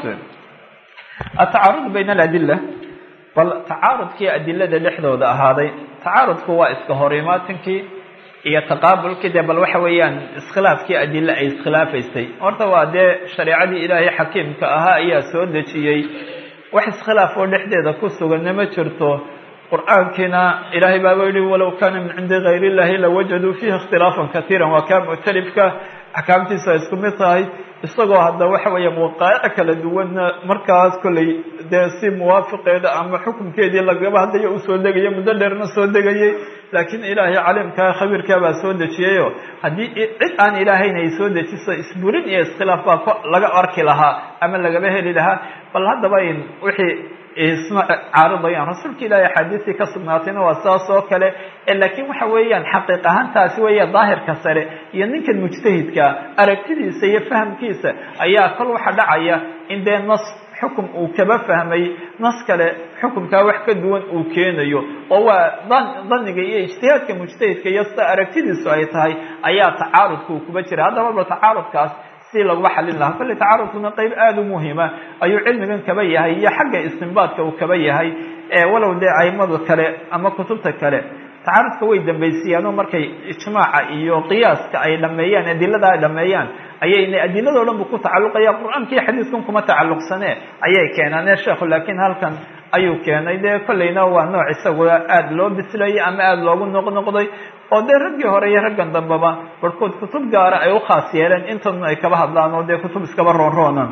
atacaarud bayna aladila bal tacaarudkii adilada dhexdooda ahaaday tacaarudku waa iska hor imaatinkii iyo taqaabulkii dee bal waxa weeyaan iskhilaafkii adile ay iskhilaafaysay horta waa dee shareecadii ilaahay xakiimka ahaa ayaa soo dejiyey wax iskhilaaf oo dhexdeeda ku suganna ma jirto qur-aankiina ilaahay baaba yihi walow kaana min cindi gayr illahi lawajaduu fiihi ikhtilaafan katiira waa kaa muctalifka axkaamtiisu ay isku mid tahay isagoo hadda waxa weeyaan waqaa'ic kala duwanna markaas kolley dee si muwaafiqeeda ama xukunkeedii lagaba hadlaya usoo degaya muddo dheerna soo degayay laakiin ilaahay caliimkaa khabiirkaa baa soo dejiyayo haddii cid aan ilaahayn ay soo dejiso isburin iyo iskhilaaf baa laga arki lahaa ama lagaba heli lahaa bal haddaba in wixii isma caaridayaan rasuulka ilaahay axaadiistii ka sugnaatayna waa saas oo kale laakiin waxa weeyaan xaqiiq ahaantaasi weeya daahirka sare iyo ninkan mujtahidka aragtidiisa iyo fahamkiisa ayaa kol waxa dhacaya in dee nas xukum uu kaba fahmay nas kale xukumkaa wax ka duwan uu keenayo oo waa daniga iyo ijtihaadka mujtahidka iyo sida aragtidiisu ay tahay ayaa tacaarudka uu kuba jira haddaba ba tacaarudkaas si laguma xalin lahaa kolley tacaarudkuna qeyb aada u muhima ayuu cilmigan kaba yahay iyo xagga istinbaadka uu kaba yahay walow dee aimada kale ama kutubta kale tacaarudka way dambaysiiyaanoo markay ijmaaca iyo qiyaaska ay dhameeyaan adilada ay dhameeyaan ayayna adiladoo dhan bu ku tacalluqaya qur-aanka iyo xadiiskan kuma tacalluqsane ayay keenaane sheekhu laakiin halkan ayuu keenay dee kolleyna waa nooc isagua aada loo bislayay ama aada loogu noqnoqday oo dee raggii hore iyo raggan dambeba barhkood kutub gaara ay u khaas yeeleen intanu ay kaba hadlaan oo dee kutub iskaba roonroonaan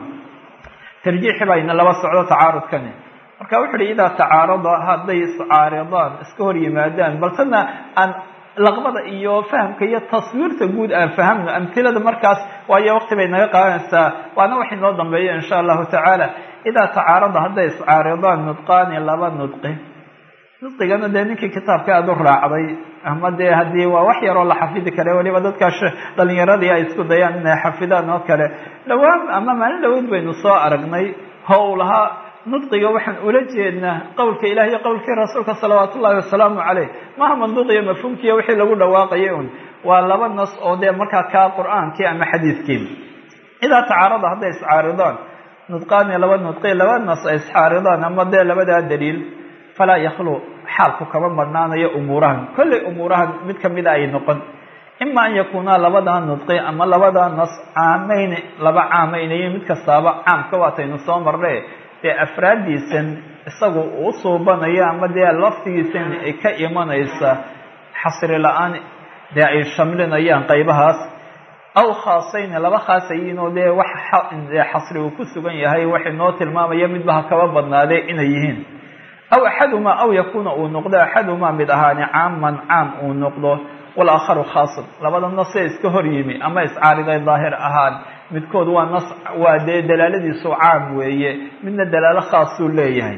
tarjiixi bayna laba socdo tacaarudkani marka wuxu uhi idaa tacaarada hadday iscaaridaan iska hor yimaadaan bal tana aan laqbada iyo fahamka iyo taswiirta guud aan fahamno amhilada markaas waayo waqti bay naga qaadanaysaa waana wax inoo dambeeya insha allahu tacaala idaa tacaarada hadday iscaaridaan nudqaani laba nudqi nudqigana dee ninkii kitaabka aada u raacday ama dee haddii waa wax yaroo la xafidi kare weliba dadkaas dhalinyaradii ay isku dayaan inay xafidaan oo kale dhawaan ama maalin dhaweyd baynu soo aragnay how lahaa nudqiga waxaan ula jeednaa qowlka ilahi iyo qowlkii rasuulka salawaat ullahi wasalaamu caleyh maha manduuqiyo mafhuumkiiyo wixii lagu dhawaaqayay un waa laba nas oo dee markaa kaa qur-aankii ama xadiidkii idaa tacaarada hadday iscaaridaan nudqaani laba nudqi laba nas ay iscaaridaan ama dee labadaa daliil falaa yakhlu xaalku kama marhnaanayo umuurahan kolley umuurahan mid kamida ay noqon ima an yakuunaa labadaa nudqi ama labadaa nas caamayni laba caamaynayo mid kastaaba caamka waataynu soo marne dee afraaddiisan isagu uu suubanayo ama dee laftigiisan ay ka imanaysa xasri la-aan dee ay shamlinayaan qaybahaas aw khaasayni laba khaasayiin oo dee wax xasri uu ku sugan yahay wax inoo tilmaamaya midba ha kaba badnaadee inay yihiin aw axadumaa aw yakuuna uu noqdo axadumaa mid ahaani caaman caam uu noqdo walaakharu khaasan labada nasee iska hor yimi ama iscaariday daahir ahaan midkood waa nas waa dee dalaaladiisu caam weeye midna dalaalo khaasuu leeyahay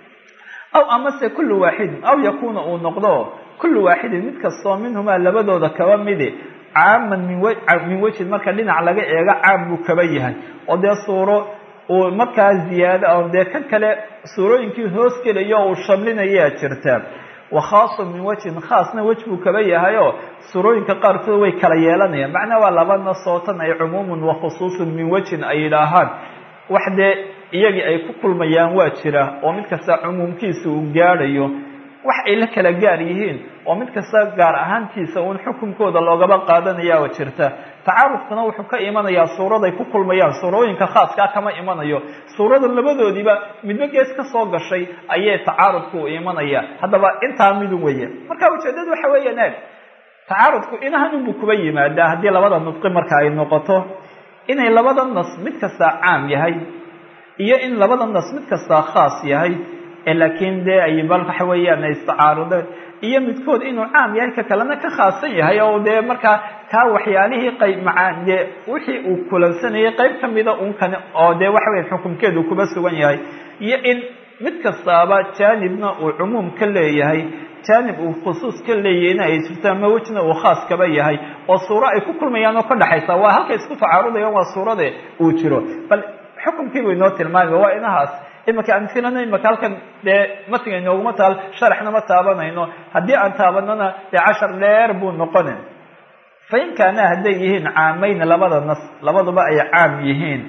aw amase kullu waaxidin aw yakuuna uu noqdo kullu waaxidin mid kastoo minhumaa labadooda kaba midi caaman min min wejhin marka dhinac laga eego caam buu kaba yahay oo dee suuro uu markaa ziyaado oo dee kan kale suurooyinkii hoos gelayo uu shamlinayaa jirta wa khaasun min wajhin khaasna wej buu kaba yahay oo surooyinka qaarkood way kala yeelanayaan macnaa waa laba nasootan ay cumuumun wa khusuusun min wajhin ay yidhaahaan wax dee iyagii ay ku kulmayaan waa jira oo mid kasta cumuumkiisa uu gaadhayo wax ay la kala gaar yihiin oo mid kasta gaar ahaantiisa uun xukunkooda loogaba qaadanayaa oo jirta tacaarufkuna wuxuu ka imanayaa suuraday ku kulmayaan suurooyinka khaaskaa kama imanayo suurada labadoodiiba midba gees ka soo gashay ayay tacaarudku u imanaya haddaba intaa midu weeye marka ujeedadu waxa weeyaan eeg tacaarudku inahan unbuu kuba yimaadaa haddii labada nudqi marka ay noqoto inay labada nas mid kastaa caam yahay iyo in labada nas mid kastaa khaas yahay laakiin dee ay bal waxa weeyaan ay istacaarudeen iyo midkood inuu caam yahay ka kalena ka khaasan yahay oo dee markaa kaa waxyaalihii qayb macaa dee wixii uu kulansanayay qayb kamida un kan oo dee waxa weya xukumkeedu kuba sugan yahay iyo in mid kastaaba jaanibna uu cumuum ka leeyahay jaanib uu khusuus ka leeyahayna ay jirto ama wejna uu khaas kaba yahay oo suuro ay ku kulmayaan oo ka dhexaysa waa halkay isku tacaarudayaan waa suurade uu jiro bal xukumkiibuu inoo tilmaamay waa inahaas imika amhilana imika halkan dee matiga inooguma taal sharaxna ma taabanayno haddii aan taabanana dee cashar dheer buu noqona fain kaana hadday yihiin caamayn labada nas labaduba ay caam yihiin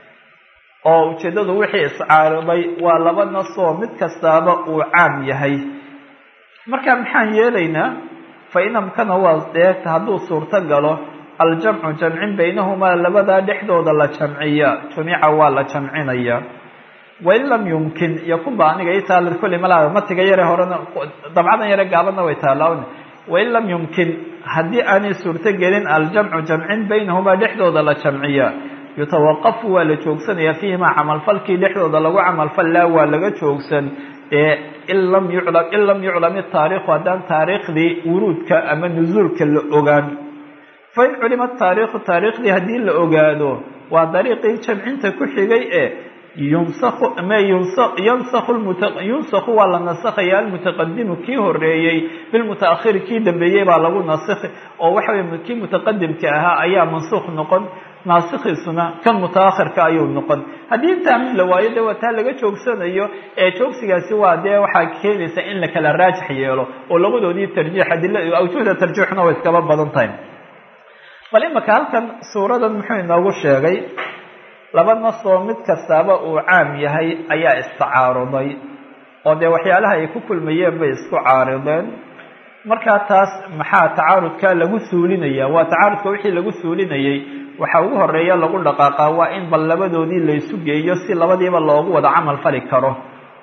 oo ujeeddadu wixii iscaariday waa laba nasoo mid kastaaba uu caam yahay marka maxaan yeelaynaa fa in amkana waa dee hadduu suurto galo aljamcu jamcin baynahumaa labadaa dhexdooda la jamciya jumica waa la jamcinaya wain lam yumkin yakunba aniga i taala kulli malaa matiga yare horena dabcadan yare gaabadna way taalaawna wain lam yumkin haddii aanay suurto gelin aljamcu jamcin baynahumaa dhexdooda la jamciya yutawaqafu waa la joogsanaya fiihimaa camalfalkii dhexdooda lagu camalfallaa waa laga joogsan ee in lam yuclam in lam yuclam itaariikhu haddaan taariikhdii wuruudka ama nusuulka la ogaan fain culima taariikhu taariikhdii haddii la ogaado waa dariiqii jamcinta ku xigay ee yunsaku ma yansaku yunsakhu waa la nasakhaya almutaqadimu kii horeeyey bilmutaakhiri kii dambeeyey baa lagu nasikhi oo waxa wey kii mutaqadimka ahaa ayaa mansuukh noqon naasikhiisuna kan mutaakhirka ayuu noqon haddii intaa mid la waayo dee waa taa laga joogsanayo ee joogsigaasi waa dee waxaa keenaysa in la kala raajix yeelo oo labadoodii tarjiix adila awjuhda tarjiixna way iskaba badan tahay bal imaka halkan suuradan muxuu inoogu sheegay laba nasoo mid kastaaba uu caam yahay ayaa istacaaruday oo dee waxyaalaha ay ku kulmayeen bay isku caarideen markaa taas maxaa tacaarudka lagu suulinaya waa tacaarudka wixii lagu suulinayay waxaa ugu horeeya lagu dhaqaaqaa waa in bal labadoodii laysu geeyo si labadiiba loogu wada camal fali karo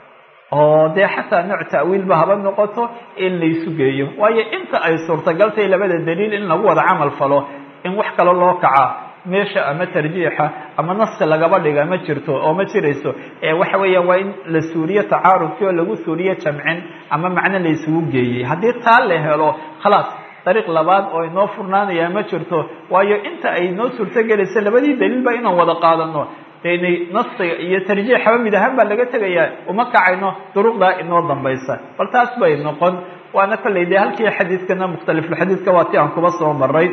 oo dee xataa nooc ta'wiilba haba noqoto in laysu geeyo waayo inta ay suurtagaltay labada daliil in lagu wada camal falo in wax kale loo kacaa meesha ama tarjiixa ama naski lagaba dhiga ma jirto oo ma jirayso ee waxa weeya waa in la suuriyo tacaarudkii oo lagu suuriyo jamcin ama macno la isugu geeyey haddii taa la helo khalaas dariiq labaad oo inoo furnaanaya ma jirto waayo inta ay noo suurtogelaysa labadii daliilba inaan wada qaadano deinay naskiga iyo tarjiixaba mid ahaan baa laga tegayaa uma kacayno duruqdaa inoo dambaysa bal taas bay noqon waana kollay dee halkii xadiidkana mukhtalifulxadiidka waa ti aan kuba soo maray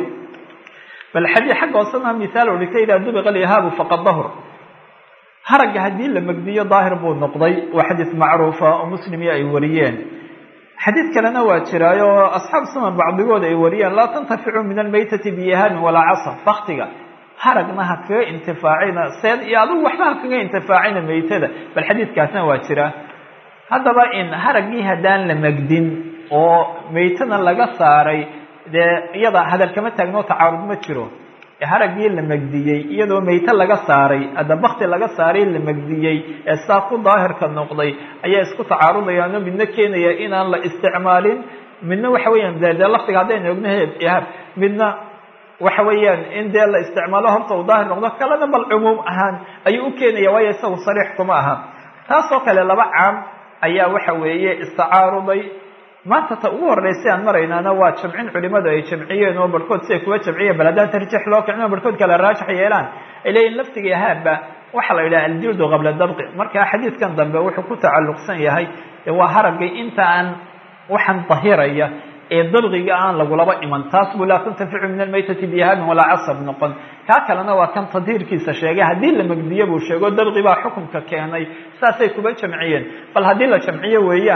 bal xadii xagga hoosena mihaal ui ka yidhaha dubiqa alyahaabu faqad dahur haragga haddii la megdiyo daahir buu noqday waa xadiis macruufa oo muslimiya ay wariyeen xadiid kalena waa jiraayo oo asxaab sunan bacdigood ay wariyeen laa tantaficu min almaytati biyahaamin walaa casa baktiga haragna ha kaga intifaacina seed iyo adigu waxba ha kaga intifaacina maytada bal xadiidkaasna waa jiraa haddaba in haraggii haddaan la megdin oo maytana laga saaray dee iyada hadal kama taagno tacaarud ma jiro haraggii la megdiyey iyadoo mayte laga saaray hadda bakti laga saaray la megdiyey ee saa ku daahirka noqday ayaa isku tacaarudayaano midna keenaya inaan la isticmaalin midna waxa weeyaan de dee laftiga haddaynu ogno ihab midna waxa weeyaan in dee la isticmaalo horta uu daahir noqdo kalena bal cumuum ahaan ayuu u keenaya waayo isagu sariix kuma aha taasoo kale laba caam ayaa waxa weeye istacaaruday maanta ta ugu horreysay aan maraynaana waa jamcin culimadu ay jamciyeen oo barhkood siay kuwa jamciyeen bal haddaan tarjiix loo kicino barhkood kale raajix yeelaan ay leeyihin laftiga ihaabba waxaa la yidhaha aljildu qabla dabqi marka xadiidkan dambe wuxuu ku tacalluqsan yahay waa haraggay inta aan waxaan dahiraya ee dabqiga aan lagulaba iman taas buu laa tantaficu min almaytati bihaamin walaa casab noqon kaa kalena waa kan tadhiirkiisa sheegay haddii la megdiyo buu sheego dabqi baa xukunka keenay saasay kuba jamciyeen bal haddii la jamciyo weeyaane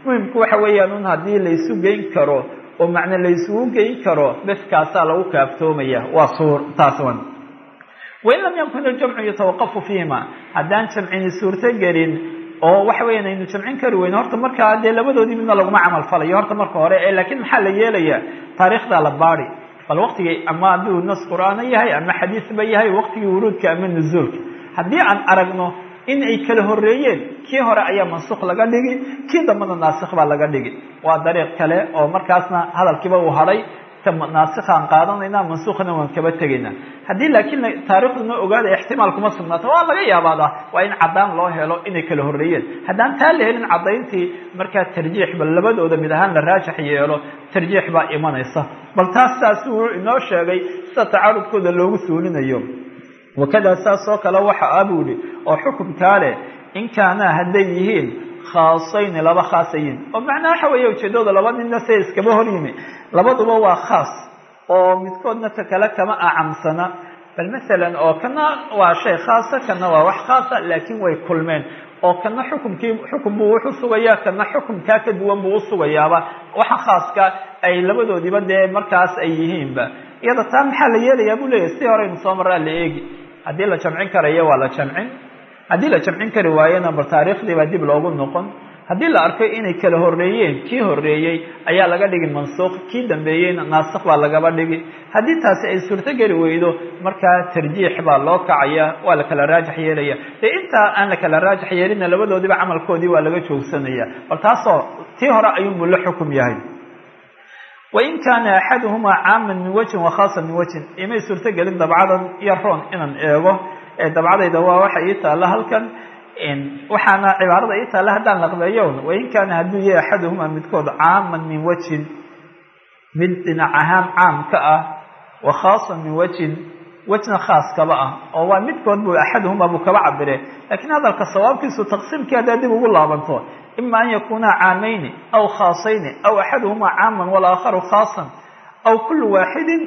muhimku waxa weeyaan un haddii laysu geyn karo oo macne laysugu geyn karo beskaasaa lagu kaaftoomaya waa suur taas wan wain lam yakun iljamcu yatawaqafu fiihima haddaan jamcini suurto gelin oo waxa weeyaan aynu jamcin kari weyne horta markaa dee labadoodii midna laguma camal falayo horta marka hore ee laakiin maxaa la yeelaya taariikhdaa la baadi bal waqtigii ama hadduu nas qur'aano yahay ama xadiisba yahay waqtigii wuruudka ama nuzuulka haddii aan aragno in ay kala horeeyeen kii hore ayaa mansukh laga dhigi kii dambana naasikh baa laga dhigi waa dariiq kale oo markaasna hadalkiiba uu hadhay naasikhaan qaadanayna mansuukhna waan kaba tegaynaa haddii laakiin taariikhduna ogaada ixtimaal kuma sugnaato waa laga yaabaada waa in caddaan loo helo inay kala horreeyeen haddaan taa la helin caddayntii markaa tarjiix bal labadooda mid ahaan la raajax yeelo tarjiix baa imanaysa bal taas saas uu inoo sheegay sida tacaarudkooda loogu suulinayo wakadaa saas oo kale waxa ah buu yihi oo xukumkaa leh in kaanaa hadday yihiin khaasayni laba khaasayiin oo macnaa waxa weeye ujeedooda laba ninna se iskaba hor yimi labaduba waa khaas oo midkoodna ka kale kama acamsana bal masalan oo kana waa shay khaasa kana waa wax khaasa laakiin way kulmeen oo kana xukumkii xukum buu wuxu sugayaa kana xukumkaa ka duwan buu usugayaaba waxa khaaska ay labadoodiiba dee markaas ay yihiinba iyada taa maxaa la yeelayaa buu leeyahy si horeynu soo maraa la eegi haddii la jamcin karayo waa la jamcin haddii la jamcin kari waayena bal taariikhdii baa dib loogu noqon haddii la arko inay kala horreeyeen kii horreeyey ayaa laga dhigi mansuuq kii dambeeyeyna naasikh baa lagaba dhigi haddii taasi ay suurto geli weydo markaa tarjiix baa loo kacaya waa la kala raajax yeelaya dee intaa aan la kala raajax yeelina labadoodiiba camalkoodii waa laga joogsanaya bal taasoo tii hore ayuunbuu la xukum yahay wain kaana axaduhumaa caaman min wajhin wa khaasan min wajhin imay suurto gelin dabcadan iyo roon inaan eego dabcadayda waa waxa ii taalla halkan waxaana cibaarada ii taalla haddaan laqbeeyon wain kaana hadduu yahay axaduhumaa midkood caaman min wajhin mid dhinac ahaan caam ka ah wa khaasan min wajhin wejna khaas kaba ah oo waa midkood buu axaduhumaa buu kaba cabire laakiin hadalka sawaabkiisu taqsiimkii haddaa dib ugu laabanto ima an yakunaa caamayni aw khaasayni aw axaduhumaa caaman walaakharu khaasan aw kullu waaxidin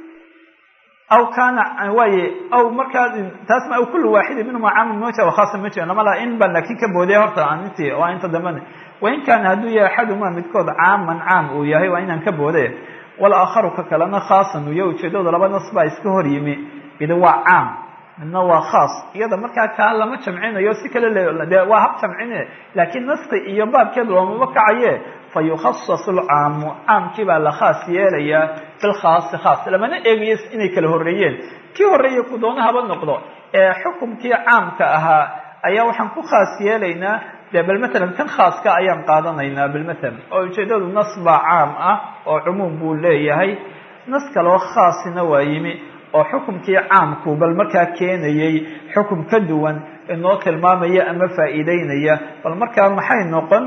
aw kaana waaye aw markaa taasma aw kullu waaxidin minhuma caaman min wajha wakhaasa ma jira lama laha in baan laakiin ka boodaya horta aan intii waa inta dambena wain kaana hadduu yahay axaduhumaa midkood caaman caam uu yahay waa inaan ka boode walaakharu ka kalena khaasan uu yahay ujeedooda laba nas baa iska hor yimi midi waa caam midna waa khaas iyada markaa kaa lama jamcinayo si kale de waa hab jamcine laakiin naska iyo baabkeed loomama kacaye fa yukhasasu lcaamu caamkii baa la khaas yeelayaa bilkhaasi khaas lamana eegayo inay kala horreeyeen kii horreeye ku doona haba noqdo ee xukumkii caamka ahaa ayaa waxaan ku khaas yeelaynaa de bal matalan kan khaaska ayaan qaadanaynaa bilmathalan oo ujeedadu nas baa caam ah oo cumuum buu leeyahay nas kaloo khaasina waa yimi oo xukumkii caamku bal markaa keenayay xukum ka duwan inoo tilmaamaya ama faa'iideynaya bal markaa maxay noqon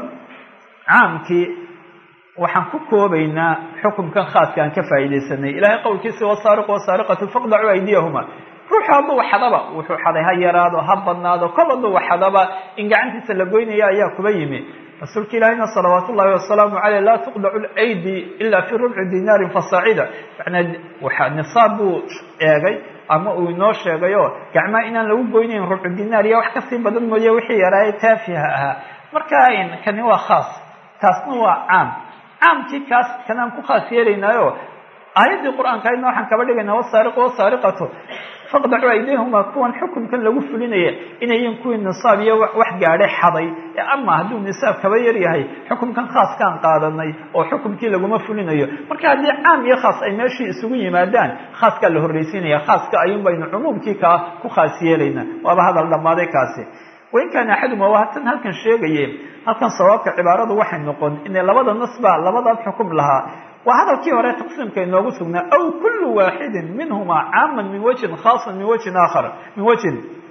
caamkii waxaan ku koobaynaa xukumkan khaaska aan ka faa'iidaysanay ilahay qowlkiisa wasaariqu wasaariqatu faqdacuu aydiyahuma ruuxu hadduu xadaba wuxuu xaday ha yaraado ha badnaado kol hadduu xadaba in gacantiisa la goynaya ayaa kuba yimi rasuulka ilaahina salawaat ullahi wasalaamu caleyh laa tuqdacu lydi ila fi rubci dinaarin fasaacida manaa waxa nisaab buu eegay ama uu inoo sheegayo gacmaha inaan lagu goynayn rubcu dinaar iyo wax kasii badan mooye wixii yaraaye taafiha ahaa marka kani waa khaas taasna waa caam caamkii kaas kanaan ku khaas yeelaynaayo aayaddii qur-aanka ayadna waxaan kaba dhigaynaa wasaariqu wasaariqatu faqdacuu aydihuma kuwan xukumkan lagu fulinaya inayin kuwii nisaab iyo wax gaadhay xaday ama hadduu nisaab kaba yar yahay xukumkan khaaskaan qaadanay oo xukumkii laguma fulinayo marka haddii caam iyo khaas ay meeshii isugu yimaadaan khaaskaa la horreysiinaya khaaska ayuun baynu cumuumkii kaa ku khaas yeelaynaa waaba hadal dhammaaday kaasi wain kaana axaduma waa tan halkan sheegaye halkan sawaabka cibaaradu waxay noqon inay labada nas baa labadaas xukum lahaa waa hadalkii hore taqsiimka inoogu sugnaa aw kullu waaxidin minhuma caaman min wajhin khaasan min wajhin aakhar min wajhin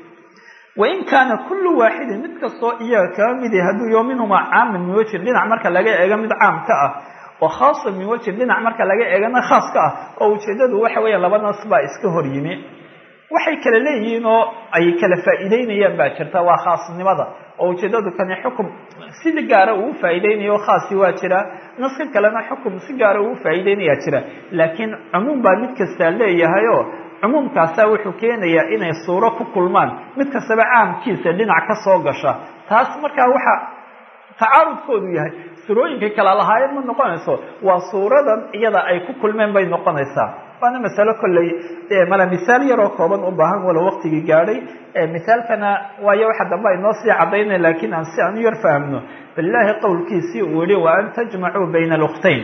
wain kaana kullu waaxidin mid kastoo iyaga kaba midi hadduu yo minhumaa caaman min wajhin dhinac marka laga eego mid caam ka ah wa khaasan min wajhin dhinac marka laga eegana khaas ka ah oo ujeedadu waxa weeya laba nas baa iska hor yimi waxay kala leeyihiin oo ay kala faa'iideynayaan baa jirta waa khaasnimada oo ujeedadu kani xukum si gaara uu faa'iideynayo khaasi waa jira naska kalena xukum si gaara uu faa'iideynayaa jira laakiin cumuum baa mid kastaa leeyahayoo cumuumkaasaa wuxuu keenayaa inay suuro ku kulmaan mid kastaba caamkiisa dhinac ka soo gasha taas markaa waxa tacaarudkoodu yahay surooyinkii kala lahaayeen ma noqonayso waa suuradan iyada ay ku kulmeen bay noqonaysaa waana masalo kolley mala misaal yaroo kooban u baahan walo waqtigii gaadhay misaalkana waayo waxa dambe ay noo sii cadaynay laakiin aan si aan u yar fahamno bilaahi qowlkiisii uu yihi wa an tajmacuu bayna alkhtayn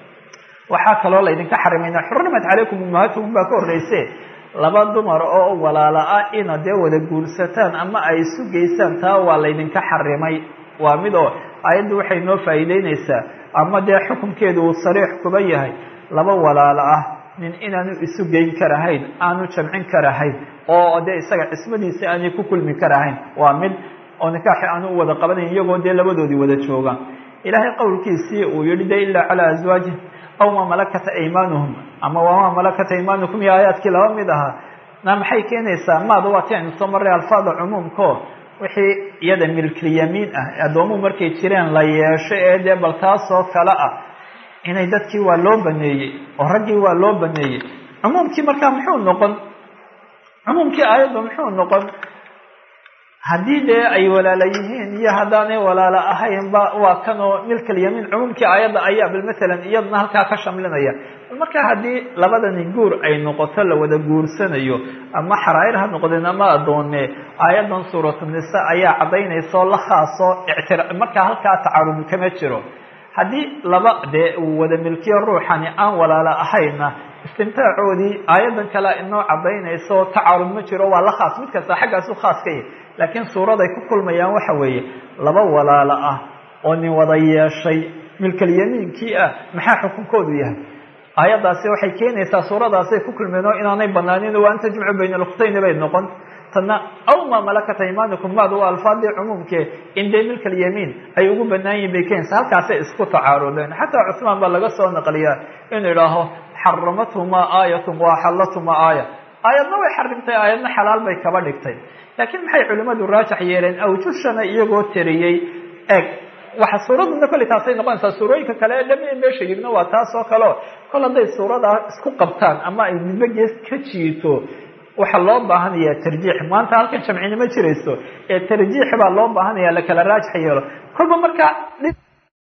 waxaa kaloo laydinka xarimayna xurimat calaykum ummahatukum baa ka horreyse laba dumar oo walaala ah ina dee wada guursataan ama ay isu geysaan taa waa laydinka xarimay waa mid oo ayaddu waxay noo faa'iideyneysaa ama dee xukunkeedu uu sariix kuba yahay laba walaalo ah nin inaanu isu geyn karahayn aanu jamcin karahayn oo dee isaga cismadiisa aanay ku kulmi karahayn waa mid oo nikaaxi aanu u wada qabanayn iyagoo dee labadoodii wada joogaan ilaahay qowlkiisii uu yihi de ilaa calaa aswaajih aw maa malakata aymaanuhum ama wamaa malakata aymaanukum iyo aayaadkii laba mid ahaa na maxay keenaysaa maada waa ti aynu soo marray alfaada cumuumko wixii iyada milkilyamiin ah addoomuhu markay jireen la yeesho ee dee bal taasoo kale ah inay dadkii waa loo baneeyey oo raggii waa loo baneeyey cumuumkii markaa muxuu noqon cumuumkii aayadda muxuu noqon haddii dee ay walaala yihiin iyo haddaanay walaalo ahaynba waa kanoo milkalyamiin cumuumkii aayadda ayaa bal masalan iyaduna halkaa ka shamlinaya bal markaa haddii labadani guur ay noqoto la wada guursanayo ama xaraa'ir ha noqdeen ama addoone aayaddan suuratulnisa ayaa caddaynaysa oo la khaasoo ictira markaa halkaa tacarud kama jiro haddii laba dee uu wada milkiyo ruuxani aan walaalo ahayna istimtaacoodii aayaddan kalea inoo caddaynayso tacarud ma jiro waa la khaas mid kasta xaggaasu khaas ka yahy laakiin suuraday ku kulmayaan waxa weeye laba walaalo ah oo nin wada yeeshay milkalyamiinkii ah maxaa xukunkoodu yahay aayaddaasi waxay keenaysaa suuradaasay ku kulmeen oo inaanay banaanin wa an tajmacu bayna alukhtayni bay noqon tana aw maa malakata imaanikum maadu waa alfaadii cumuumkee in dee milkalyamiin ay ugu banaan yihin bay keenaysaa halkaasay isku tacaarudeen xataa cusmaan baa laga soo naqliyaa inuu idhaaho xaramathumaa aayatun wa axallathumaa aaya aayadna way xarimtay aayadna xalaal bay kaba dhigtay laakiin maxay culimmadu raajax yeeleen awjushana iyagoo tiriyey eg waxa suuraduna kolley taasay noqonaysaa suurooyinka kale ee dhami meesha yigna waa taas oo kaleo kol hadday suuradaa isku qabtaan ama ay midba gees ka jiito waxaa loo baahanaya tarjiix maanta halkan jamcina ma jirayso ee tarjiix baa loo baahanaya lakala raajax yeelo kolba markaa